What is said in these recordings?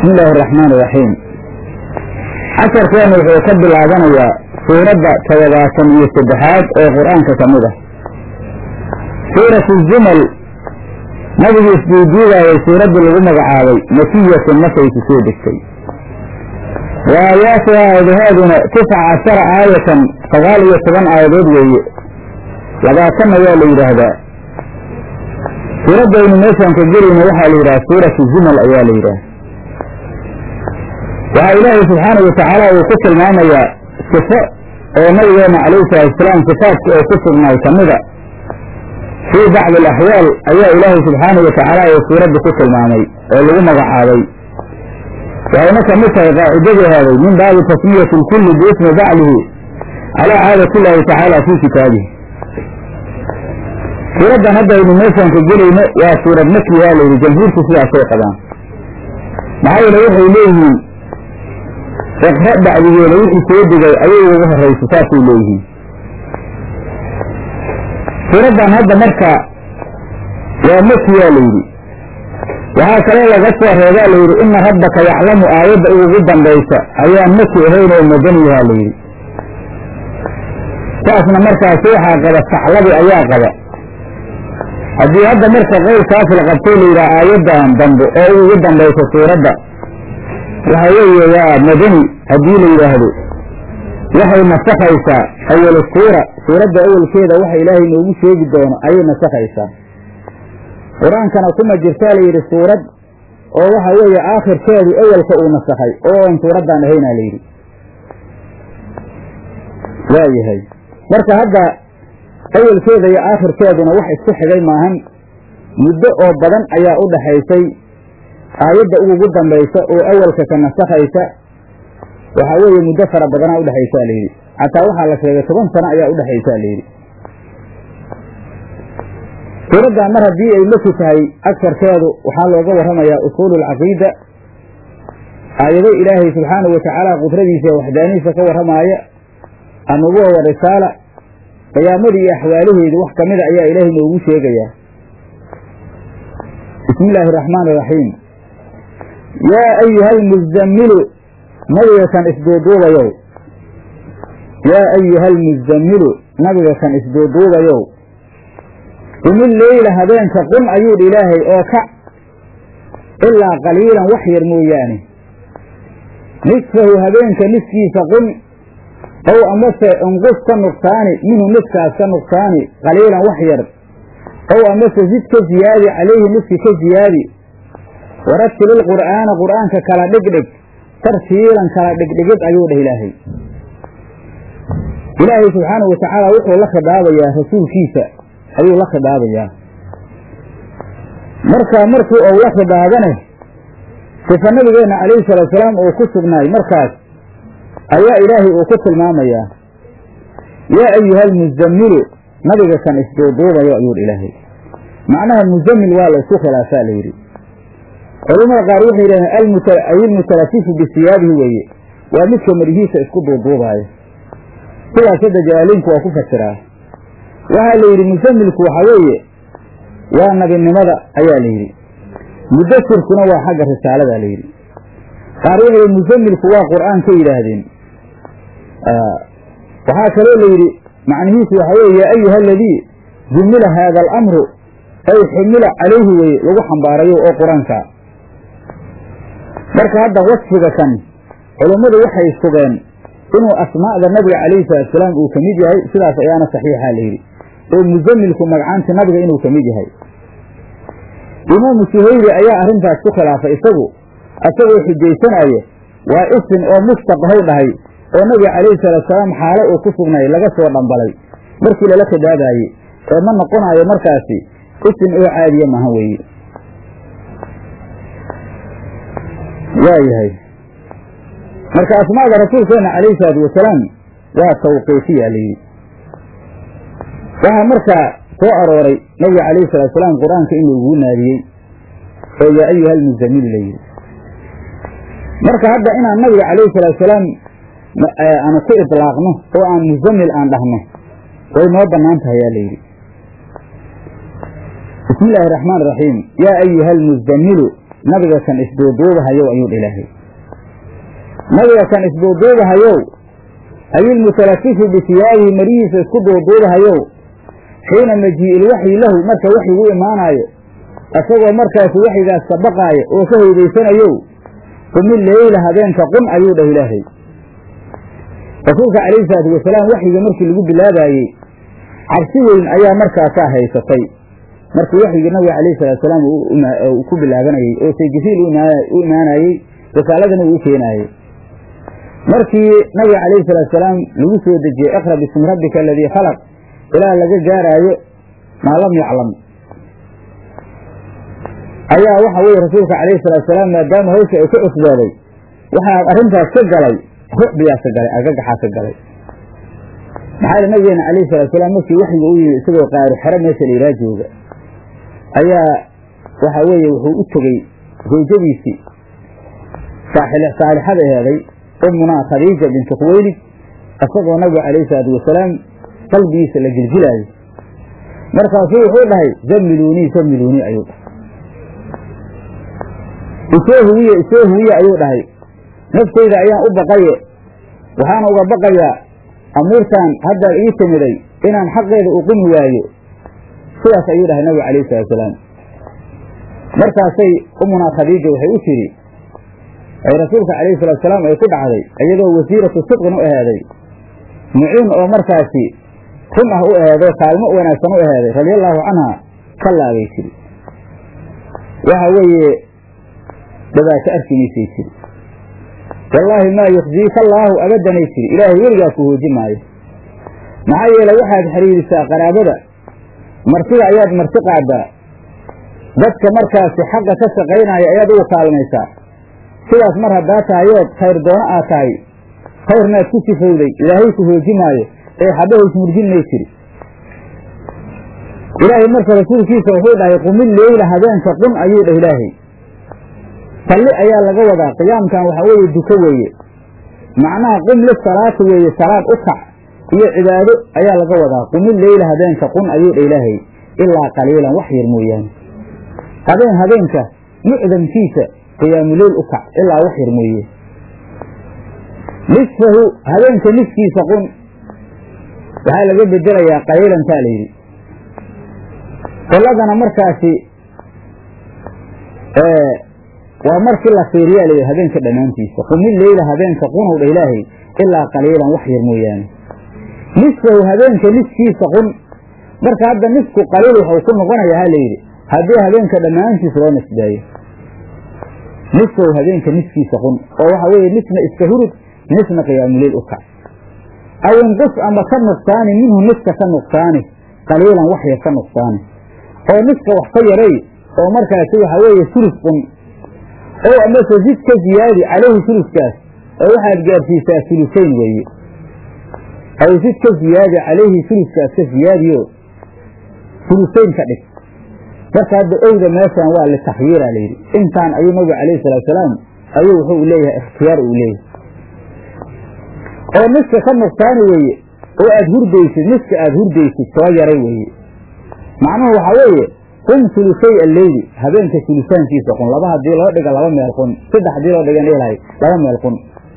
bismi illaahi araxmaan iraxiim casharkeenu wuxuu ka bilaabanayaa suuradda todobaatan iyo saddexaad oo qur-aanka ka mid ah suuratu zumal nabigii isduuduugaayay suuraddii lagu magacaabay makiyatun markay ku soo degtay wa aayaatuha aadahaaduna tisca cashara aayatan sagaal iyo toban aayadood weeye labaatanna waa la yidhaahdaa suuraddaynu meeshaan ka gelayna waxaa la yidhaha suuratu zumal ayaa la yidhaha waxaa ilaahay subxaanau watacaala uu ku tilmaamayaa sifo oo nabigeena calayhi salaatusalaam sifaadka oo ku sugnaay ka mida fii bacdi alaxwaal ayaa ilaahay subxaanau watacaala uu suuradda ku tilmaamay oo lagu magacaabay waxayna ka mid tahay qaacidadii heeday min baabi tasmiyati lkulli biismi baclihi calaa caadati illaahi tacaala fii kitaabihi suuraddan haddaynu meeshaan ka gelayno waa suurad maki waa layidhi jamhuurku sidaasay qabaan maxaa yeele waxay leeyihiin iqra bacdigeeda wixii soo degay ayay ugu horraysa saasay leeyihiin suuraddan hadda marka waa maki yaa layidhi waxaa kaloo laga soo reebaa layidhi ina rabbaka yaclamu aayadda ugu dambaysa ayaan maki ahayn oo madaniyahaa layidhi saasna markaasi waxaa qaba saxlabi ayaa qaba haddii hadda marka qowlkaas la qabtay layidhaha aayaddan dambe oo ugu dambaysa suuradda waxa weeye waa madani haddii la yidhaahdo waxay nasakhaysaa awal suura suuradda awalkeeda waxa ilaahay noogu sheegi doono ayay nasakhaysaa qur-aankana kuma jirtaa layidhi suurad oo waxa weeye aakhirkeedu awalka uu nasakhay oo on suuraddan ahaynaa layidhi waa yahay marka hadda awalkeeda iyo aakhirkeeduna wax isku xigay maahan muddo oo badan ayaa u dhaxaysay aayadda ugu dambaysa oo awalka ka nasakhaysa waxaa weeye muddo fara badanaa udhexaysaa layidhi xataa waxaa la sheegay toban sano ayaa udhexaysaa layidhi suuraddan mar haddii ay maki tahay agsarkeedu waxaa looga warramayaa usuulu alcaqiida aayado ilaahay subxaanahu watacaala qudradiisa ee waxdaanihiisa ka warramaaya annubuwa wa risaala qiyaamadii iyo axwaalaheedu wax ka mida ayaa ilaahay noogu sheegayaa bismi illaahi araxmaan iraxiim yaa ayuha almuzammilu nabiga kan isduuduubayow yaa ayuha almuzammilu nabiga kan isduuduubayow qumil leyla habeenka qum ayuudh ilaahay oo kac ilaa qaliilan wax yar mooyaane nisfahu habeenka niskiisa qum ow amase inqus ka nuqsaani minhu niskaas ka nuqsaani qaliilan wax yar ow amase sid ka ziyaadi calayhi niski ka ziyaadi warattil ilqur'aana qur'aanka kala dhigdhig tartiilan kala dhigdhigid ayuu dheh ilaahay ilaahay subxaanahu watacaala wuxuu la khidaabayaa rasuulkiisa ayuu la khidaabayaa marka markii ou la khidaabane sifa nabigeenna calayhi salaatusalaam uu ku sugnaay markaas ayaa ilaahay uu ku tilmaamayaa yaa ayuha almuzammilu nabiga kan isduuduubayo ayuu ilaahay macnaha muzammil waa la isku khilaafaa la yidhi culamada qaar waxay yidhahdeen ayilmutalafifu bisiyaabihi weeye waa midka marihiisa isku duuduubaayo sidaas hadda jalaaliinku waa ku fasiraa waxaa la yidhi musamilku waxaa weeye waa nabinimada ayaa la yidhi mudasirkuna waa xagga risaalada la yidhi qaar waxay musamilku waa qur'aan ka yidhaahdeen waxaa kaloo la yidhi macnihiisu waxaa weye yaa ayuha aladii jumila haada alamru ay xumila calayhi weye lagu xambaarayo oo qur-aanka marka hadda wasfiga kan culummadu waxay sugeen inuu asmaa'da nabiga calayhi salaatusalaam uu ka mid yahay sidaas ayaana saxiixa la yidhi oo musamilku magacaanta nabiga inuu ka mid yahay imaamu suhayri ayaa arrintaas ku khilaafay isagu isagoo xujaysanaayo waa isim oo mustaqahow dhahay oo nabiga calayhi salaatusalaam xaalo uu ku sugnay laga soo dhambalay markii lala khidaabaayey ee ma noqonaayo markaasi isim oo caadiya maha weeye waa yahay marka asmaada rasuulkeena calayhi salaatu wasalaam waa tawqiifiya la yidhi waxaa markaa soo arooray nabiga calayhi salatu salaam qur-aanka in lagugu naadiyey oo yaa ayuha almuzamilu la yidhi marka hadda inaan nabiga calayhi salaatu salaam aanu ku idlaaqno oo aan muzamil aan dhahno way noo bannaan tahay yaa la yidhi bismi illaahi araxmaan iraxiim yaa ayuha almuzamilu nabiga kan isduuduubahayow ayuu dha ilaahay nabiga kan isduuduubahayow ayilmutalafifu bisiyaabihi marihiisa isku duuduubahayow xiina majii'il waxyi lahu marka waxyigu imaanaayo isagoo markaasi waxyigaas sabaqaaya oo ka haydaysanayow qumi leyla habeenka qun ayuu dhah ilaahay rasuulka calayhi salaatu wasalaam waxyiga markii lagu bilaabaayey cabsi weyn ayaa markaasaa haysatay markii waxyigii nabiga calayhi salatu salaam uu ku bilaabanayey oo say jibriil u imaanayey risaaladana uu u keenaayey markii nabiga calayhi salaatu salaam lagu soo dejiyey iqra bismi rabbika aladii khalaq ilaa laga gaaraayo maa lam yaclam ayaa waxa weeye rasuulka calayhi salaatu salaam maadaama hawsha ay ka cusbooday waxaa arrintaas ka galay rucbiyaa ka galay argagaxaa ka galay maxaa yidhi nabigeena calayhi salatu salaam markii waxyiga u yimi isagoo qaari xero meesha la yidhaha jooga ayaa waxa weeye wuxuu u tegey zawjadiisii saalixada eheeday ummunaa khadiija bintu khuwaylid isagoo nabiga calayhi salaatu wasalaam qalbigiisa la gilgilaayo markaasuu wuxuu dhahay zammiluunii zammiluunii ayuu dhahay isoo huwiye isoo huwiye ayuu dhahay naftayda ayaan u baqaye waxaana uga baqayaa amuurtaan hadda ii timiday inaan xaqeeda u qumi waayo sidaas ayuu dhahay nabiga calayhi salatu salaam markaasay umunaa khadiija waxay u tidhi ay rasuulka calayhi salatu salaam ay ku dhacday iyadoo wasiiratu sidqin u ahaaday muciin oo markaasi run ah u aheedoo kaalmo wanaagsan u aheeday radiallaahu canha ka laabay tiri waxa weeye dhibaato arkimaysay tiri wallaahi maa yukhziika allaahu abadanay tiri ilaahay weligaa ku hooji maayo maxaa yeelay waxaad xidhiirisaa qaraabada martida ayaad marti qaadaa dadka markaasi xaqa ka shaqaynaya ayaad ugu kaalmaysaa sidaas mar haddaa tahayood khayr doono aad tahay khayrnaad ku sifowday ilaahay ku hooji maayo ee xabaha ismurjin may tiri ilaahay marka rasuulkiisa wuxuu dhahay qumil leyla habeenka qun ayuu dhah ilaahay salli ayaa laga wadaa qiyaamkan waxaa weeye duko weeye macnaha qum lisalaati weeye salaad u kac iyo cibaado ayaa laga wadaa qumil leyla habeenka qun ayuu dha ilaahay ilaa qaliilan wax yar mooyaane habeen habeenka mucdamkiisa qiyaamuleyl u kac ilaa wax yar mooye nisfahu habeenka niskiisa qun waxaa laga bedelayaa qaliilantaa la yidhi qoladana markaasi waa markii la fiiriyaa layidhi habeenka dhammaantiisa qumil leyla habeenka qunow dha ilaahay ilaa qaliilan wax yar mooyaane nisfahu habeenka niskiisa qun marka hadda nisku qaliil waxuu ku noqonayaa ha layidhi haddii habeenka dhammaantiis loo nisbeeyo nisfahu habeenka niskiisa qun oo waxa weeye nisna iska hurud nisna qiyaamuleyl u kac aw inqus ama ka nuqsaani minhu niska ka nuqsaani qaliilan wax yar ka nuqsaani oo niska wax ka yaray oo markaasi waxa weeye sulus qun oo amase zid ka ziyaadi calayhi suluskaas oo waxaad gaarsiisaa sulusayn weeye aw zid ka ziyaadi calayhi suluskaas ka ziyaadiyo sulusayn ka dhig marka hadda owda meeshan waa litakhyiira layidhi intaan ayuu nabigu calayhi salatu salaam ayuu wuxuu leeyahay ikhtiyaar uu leeyahay oo niska ka nuqsaani weeye oo aad hurdaysid niska aad hurdaysid soo yaray weeye macnuhu waxaa weeye qum sulusay alleyli habeenka sulusaankiisa qun laba hadii loo dhiga laba meel qun saddex hadii loo dhigan ilahay laba meel qun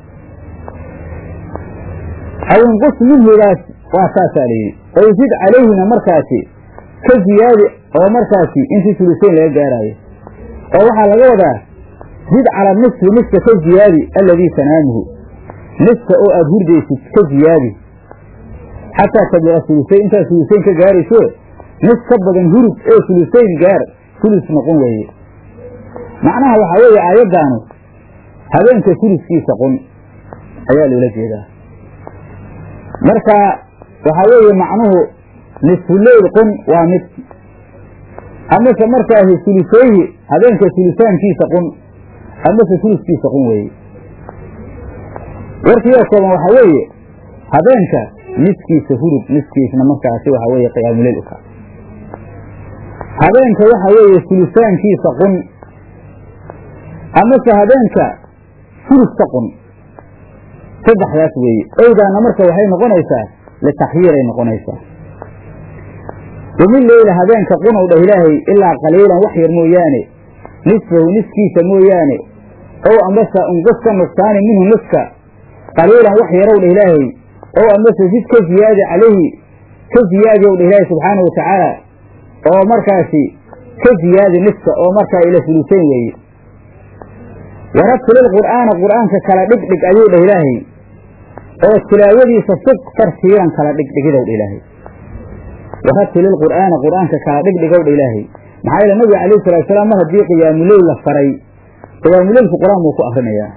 aw inqus minhudaas waa saasaa layidhi ow zid calayhina markaasi ka ziyaadi oo markaasi intii sulusayn laga gaaraayo oo waxaa laga wadaa zid cala nisfi niska ka ziyaadi alladii tanaamuhu niska oo aada hurdaysid ka ziyaadi xataa tabliqa sulusayn intaad sulusayn ka gaarayso nis ka badan hurud ee sulusayn gaar sulus noqon weeye macnaha waxaa weeye aayaddaanu habeenka suluskiisa qun ayaa loola jeedaa marka waxaa weeye macnuhu nisfuleyl qun waa mid amase markaasi sulusayhi habeenka sulusaankiisa qun amase suluskiisa qun weeye warkiioo kooban waxaa weeye habeenka niskiisa hurud niskiisna markaasi waxaa weeye qiyaamuleyl uka habeenka waxa weeye sulusaankiisa qun amase habeenka suluska qun saddexdaas weeye owdaana marka waxay noqonaysaa litakhyiiray noqonaysaa qumil leyla habeenka qunow dhah ilaahay ilaa qaliilan wax yar mooyaane nisfahu niskiisa mooyaane ow amase unqus ka nuqsaani minhu niska qaliilan wax yarow dha ilaahay ow amase sid ka ziyaadi calayhi ka ziyaadi ow dha ilaahay subxaana wa tacaala oo markaasi ka ziyaadi niska oo markaa ila sulusayn weeye warattilil qur'aana qur'aanka kala dhigdhig ayuu dhah ilaahay oo tilaawadiisa sug tartiilan kala dhigdhigidow dha ilaahay warattilil qur'aana qur'aanka kala dhigdhigow dha ilaahay maxaa yeele nabiga calayhi salatu salaam mar haddii qiyaamuleyl la faray qiyaamuleylku qur-aan buu ku akrinayaa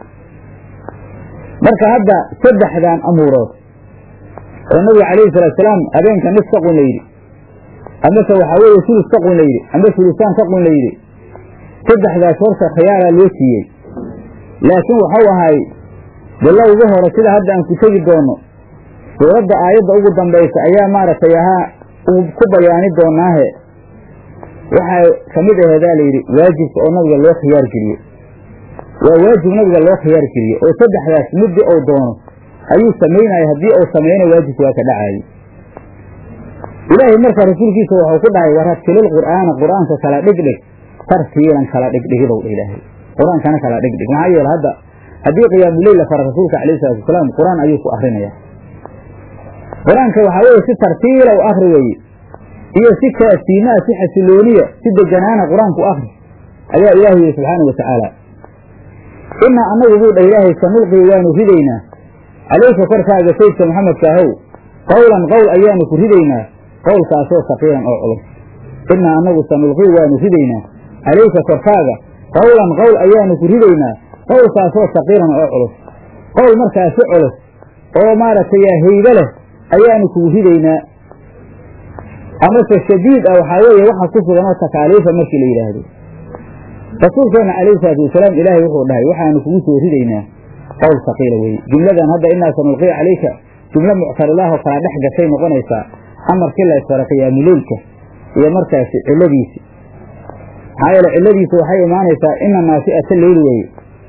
marka hadda saddexdan amuurood oo nabiga calayhi salatu salaam habeenka nis ka qun la yidhi amase waxaa weeye sulus ka qun la yidhi ama sulusaan ka qun la yidhi saddexdaas horta khiyaaraa loo siiyey laakiin waxau ahay bilowga hore sida hadda aan ku tegi doono suuradda aayadda ugu dambaysa ayaa maaragtay ahaa ku bayaani doonaahe waxaa ka mid aheedaa layidhi waajibka oo nabiga loo khiyaar geliye waa waajib nabiga loo khiyaar geliye oo saddexdaas middi ou doono ayuu samaynaya haddii uu samayna waajibka waa ka dhacaayey ilaahay marka rasuulkiisa waxau ku dhahay warattilil qur'aana qur'aanka kala dhigdhig tartiilan kala dhigdhigidow dha ilaahay qur-aankana kala dhigdhig maxaa yeele hadda haddii qiyaamuleyl la fara rasuulka calayhi salatu wasalaam qur-aan ayuu ku akrinaya qur-aanka waxaa weeye si tartiila u akri weeye iyo si kaasiimaa si xasilooniya si deganaana qur-aanku akri ayaa ilaahay yihi subxaana wa tacaala inaa annagu buu dha ilaahay sanulqii waanu ridaynaa calayka korkaaga saydka maxamedka ahow qowlan qowl ayaanu ku ridaynaa qowlkaasoo saqiilan oo culus inaa annagu sanulqii waanu ridaynaa calayka korkaaga qowlan qowl ayaanu ku ridaynaa qowlkaasoo saqiilan oo culus qowl markaasi culus oo maaragtay haybe leh ayaanu kugu ridaynaa amase shadiid ah waxaa weeye waxa ku sugan oo takaaliifa markii la yidhaahdo rasuulkeena calayhi salaatu wasalaam ilaahay wuxuu dhahay waxaanu kugu soo ridaynaa qowl saqiila weye jumladan hadda inaa sanulqii calayka jumlo muctaridaah oo kala dhex gashay noqonaysaa amarkii la isfara qiyaamuleylka iyo markaasi ciladiisi maxaa yeele ciladiisu waxay imaanaysaa ina naasi'ata leyli weye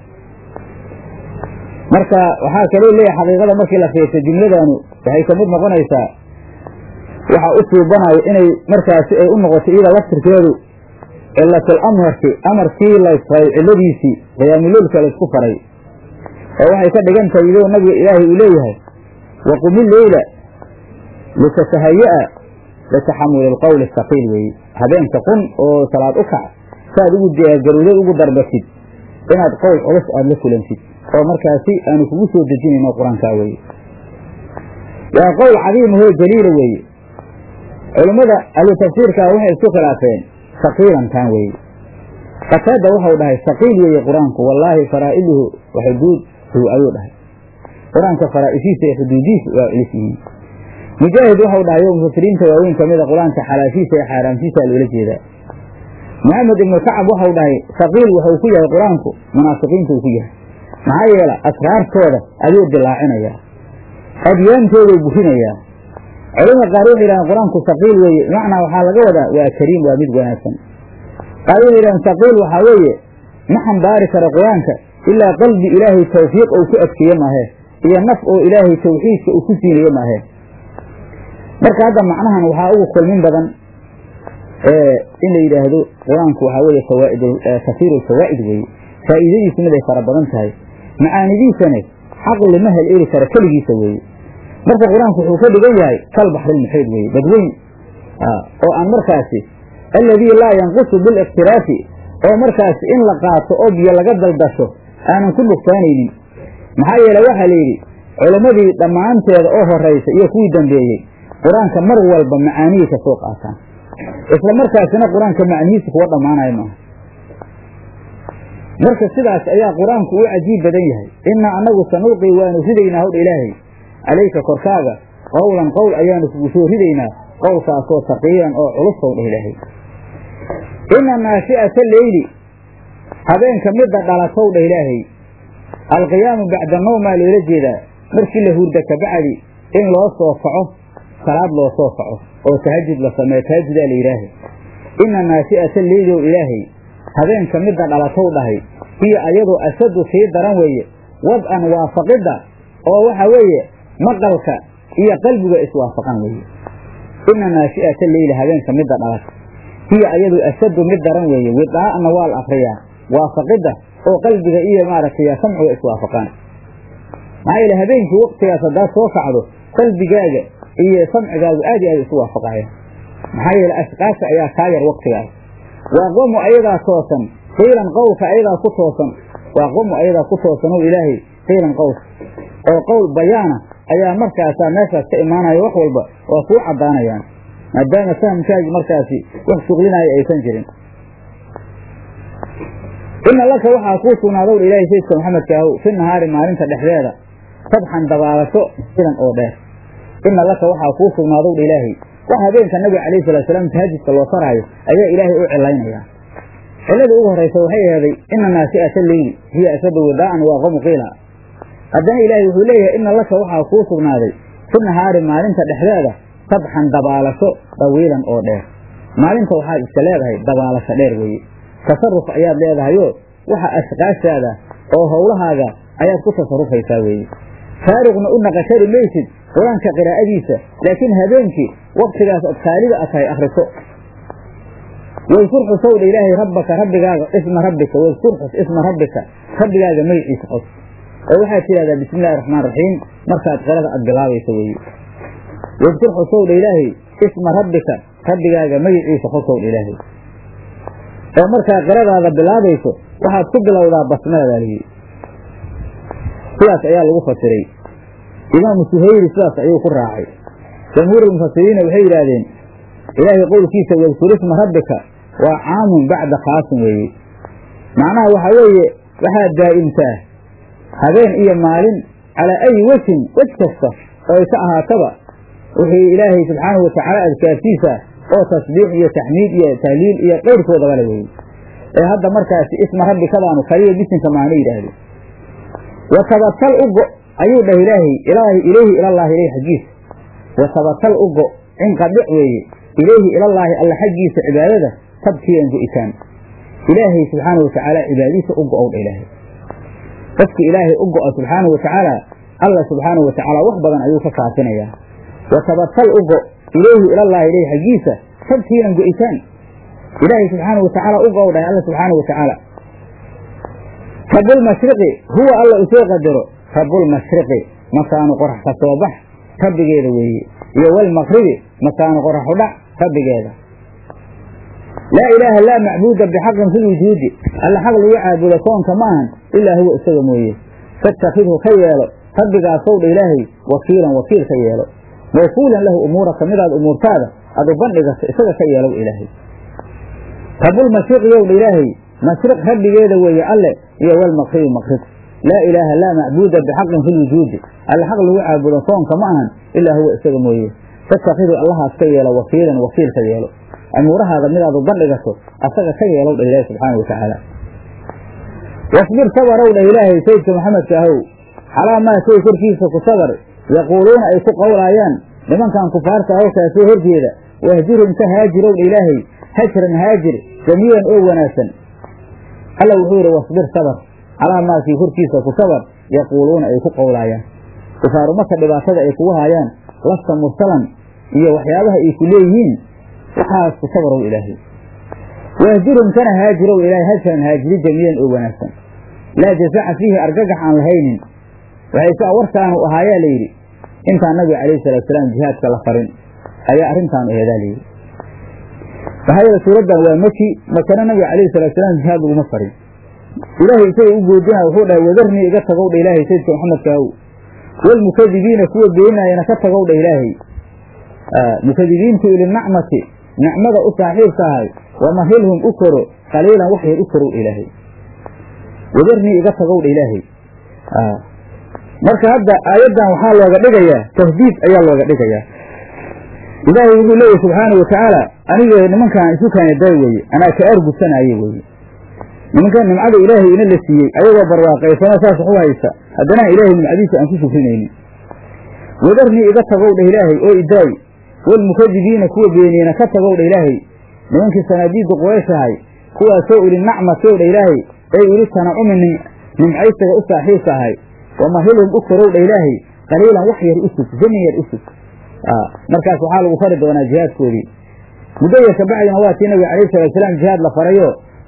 marka waxaa kaloo leeyahay xaqiiqada markii la fiirsa jumladanu waxay kamid noqonaysaa waxa u suubanayo inay markaasi ay u noqoto iyada laftirkeedu cilatul amarki amarkii laysfaray ciladiisii qiyaamuleylka laysku faray oo waxay ka dhigan tahay idoo nabiga ilaahay uu leeyahay waqumi leyla litatahaya-a litaxamuli alqowli asaqiil weeye habeenka qun oo salaad u kac saaad ugu diyaargarowdad ugu darbatid inaad qowl culus aada la kulantid oo markaasi aanu kugu soo dejinayno qur-aankaa weeye waa qowl cadiimahoo jaliila weeye culimmada ahlu tafsiirkaa waxay isku khilaafeen saqiilankan weeye qataada waxau dhahay saqiil weeye qur-aanku wallaahi faraa'iluhu wa xuduuduhu ayuu dhahay qur-aanka faraa'ishiisa iyo xuduudihiisa waa culus yihiin mujaahid waxau dhahay oo mufasiriinta waaweyn ka mida qur-aanka xalaashiisa iyo xaaraamtiisa loola jeedaa maxamed ibnu kacab waxau dhahay saqiil wuxuu ku yahay qur-aanku munaafiqiinta uu ku yahay maxaa yeela asraartooda ayuu dilaacinayaa adyaantoodu burinayaa culamada qaar waxay yidhahdeen qur-aanku saqiil weeye bimacnaa waxaa laga wadaa waa kariim waa mid wanaagsan qaar waxay yidhahdeen saqiil waxaa weeye ma xambaari karo qur-aanka ilaa qalbi ilaahay tawfiiq uu ku adkeeye maahe iyo naf oo ilaahay tawxiidka uu ku siinaye maahe marka hadda macnahan waxaa ugu kulmin badan in la yidhaahdo qur-aanku waxaa weeye fawaaid kasiiru lfawaa'id weeye faa'iidadiisu mid ay fara badan tahay macaanidiisane xaqli ma hel eli kara keligiisa weeye marka qur-aanku wuxuu ka dhigan yahay kal baxrilmuxiid weeye badweyn oo aan markaasi alladii laa yanqusu biliqtiraafi oo markaasi in la qaato oo biyo laga daldasho aanan ku nuqsaanaynin maxaa yeele waxaa la yidhi culammadii dhammaanteeda oo horaysa iyo kuwii dambeeyey qur-aanka mar walba macaanihii ka soo qaataan isla markaasina qur-aanka macnihiisa kuwa dhammaanayo maaha marka sidaas ayaa qur-aanku u cajiib badan yahay innaa annagu sanulqii waanu ridaynaa howdha ilaahay calayka korkaaga qowlan qowl ayaanu kugu soo ridaynaa qowlkaasoo saqiilan oo culus howdha ilaahay ina naashi'ata leyli habeenka midda dhalatowdha ilaahay alqiyaamu bacda nawmaa loola jeedaa markii la hurda kabacdi in loo soo kaco salaad loo soo kaco oo tahajud la sameeyo tahajudaa la yidhaaha ina naashi'ata leyli ow ilaahay habeenka midda dhalatow dhahay hiyo ayadoo ashaddu sii daran weeye wad-an waafaqidda oo waxa weeye maqalka iyo qalbiga iswaafaqan weeye ina naashi'ata leyli habeenka midda dhalata hiyo ayadu ashaddu mid daran weeye widaa'na waa la akriyaa waafaqidda oo qalbiga iyo maaragtay samciga iswaafaqaan maxaa yeele habeenkii waktigaas haddaad soo kacdo qalbigaaga iyo samcigaagu aad iyo aad isu waafaqaya maxaa yeele ashqaasha ayaa kaa yar waktigaas waa qomu ayadaa toosan qiilan qowlka ayadaa ku toosan waa qomu ayadaa ku toosan oo ilaahay qiilan qowlka oo qowl bayaana ayaa markaasaa meeshaas ka imaanaya wax walba waa kuu caddaanayaan maadaama fahamkaagi markaasi wax shuqlinaayo aysan jirin ina laka waxaa kuu sugnaadow ilaahay sayidka maxamedka ahow fi nahaari maalinta dhexdeeda sabxan dabaalasho ilan oo dheer ina laka waxaa kuu sugnaadow ilaahay wax habeenka nabiga calayhi salaatusalaam tahajudka loo faraayo ayaa ilaahay u cilaynayaa cilladii ugu horraysa waxay aheeday ina naasi'ata leyli hiya ashaddu widaa'an waa qamu qiila haddana ilaahay wuxuu leeyahay ina laka waxaa kuu sugnaaday fi nahaari maalinta dhexdeeda sabxan dabaalasho dawiilan oo dheer maalinta waxaad iska leedahay dabaalasho dheer weeye tasaruf ayaad leedahayoo waxa ashqaashaada oo howlahaaga ayaad ku tasarufaysaa weeye faariqna u naqashari maysid qur-aanka qiraa'adiisa laakiin habeenkii waktigaas od khaalida a tahay akhriso wayskur xusowdha ilaahay rabbaka rabbigaaga isma rabbika wayskur xus isma rabbika rabbigaaga magiciisa xus oo waxaad tidhahdaa bismi illahi raxmaan raxiim markaad qirada aad bilaabayso weeye wayskur xusowdha ilaahay isma rabbika rabbigaaga magiciisa xusowdha ilaahay oo markaa qiradaada bilaabayso waxaad ku bilowdaa basmaladaa lihi sidaas ayaa lagu fasiray imaamu suhayri sidaas ayuu ku raacay jamhuurulmufasiriina waxay yidhaahdeen ilaahay qowlkiisa wadkur isma rabbika waa caamun bacda khaasin weeye macnaha waxaa weeye waxaad daa'imtaa habeen iyo maalin calaa ayi wejin wej kasta oo ay ka ahaataba wixii ilaahay subxaanahu watacaala adkaartiisa oo tasbiix iyo taxmiid iyo tahliil iyo qayrkoodabale weeye ee hadda markaasi isma rabbikadaanu kaliya bisinka maana yidhaahdeen wa tabatal u go ayuu dhah ilaahay ilaahi ilayhi ilallaahi ilayh xaggiisa wa tabatal u go cinqadhic weeye ilayhi ilallaahi alla xaggiisa cibaadada tabkiyan go'itaan ilaahay subxaanahu watacaala cibaadiisa u go-ow dha ilaahay qofki ilaahay u go-a subxaanahu watacaala alla subxaanahu watacaala wax badan ayuu ka kaafinayaa wa tabatal u go ilayhi ilallaahi ilayh xaggiisa tabkiinan go'itaan ilaahay subxaanahu watacaala u go-ow dhahay alla subxaanahu watacaala rabulmashriqi huwa alla usoo qadaro rabulmashriqi makaanu qorax ka soo bax rabbigeeda weeye iyo walmaqribi makaanu qoraxu dhac rabbigeeda laa ilaaha laa macbuuda bixaqin fi lwujuudi alla xaq lagu caabudo koonka ma ahan ilaa huwa isaga mooye fatakidhu ka yeelo rabbigaasow dha ilaahay wakiilan wakiil ka yeelo mawkuulan lahu umuuraka midaad umuurtaada aad u bandhigato isaga ka yeelow ilaahay rabulmashriqi yow dha ilaahay mashriq rabbigeeda weeye alle iyo walmaqribi maqrib laa ilaaha laa macbuuda bixaqin fi lwujuudi alla xaq lagu caabudo koonka ma ahan ilaa huwa isaga mooye fatakidhu allahaas ka yeelo wakiilan wakiil ka yeelo amuurahaada midaad u bandhigato asaga ka yeelow dha ilaahay subxaana watacaala wasbir sabarow dha ilaahay sayidka maxamedka ahow calaa maa shay korkiisa ku sabar yaquuluuna ay ku qowlaayaan nimankan kufaarta ahow kaasoo horjeeda wahjurhum ka haajirow dha ilaahay hajran haajir jamiilan oo wanaagsan alla wuxuu yidhi wasbir sabar calaa maakii korkiisa ku sabar yaquuluuna ay ku qowlaayaan kufaaru marka dhibaatada ay kugu haayaan lasta mursalan iyo waxyaabaha ay ku leeyihiin waxaas ku sabarow ilaahay wahjurhum kana haajirow ilaahay hajran haajiri jamiilan oo wanaagsan laa jazaca fiihi argagax aan lahaynin waxay si warkaanu ahaayaa layidhi intaan nabiga calayhi salaatusalaam jihaadka la farin ayaa arrintaanu aheedaa layidhi maxaa yeele suuraddan waa maki makana nabiga calayhi salaatusalaam jihaad laguma farin ilaahay isaga u goodinaya wuxuu dhahay wadarnii iga tagow dha ilaahay sayidka maxamedka ahow walmukadibiina kuwa beenaayana ka tagow dha ilaahay mukadibiintu ilinacmati nicmada u saaxiibka ahay wamahilhum u koro qaliilan wax yar u korow ilaahay wadarnii iga tagow dha ilaahay marka hadda aayaddan waxaa looga dhigayaa tahdiid ayaa looga dhigayaa ilaahay wuxuu leeyahy subxaana watacaala aniga nimankaan isu kaana daay weeye anaa ka argusanaaye weeye nimankan nimcada ilaahay ina la siiyey ayagoo barwaaqaysano saas waxu haysta haddana ilaahay nimcadiisa aan ku shukrinaynin wadarnii iga tagow dha ilaahay oo idaay walmukadibiina kuwa beeniyena ka tagow dha ilaahay nimankii sanaadiidda quraysh ahay kuwaasoo uli nacmatow dha ilaahay ay uli tanacumi nimcaysaga u saaxiibka ahay wamahilhum u korow dha ilaahay qaliilan wax yar u sug zamin yar u sug markaas waxaa lagu fari doonaa jihaadkoodii muddo yar kabacdina waa tii nabiga calayhi salaatusalaam jihaad la farayo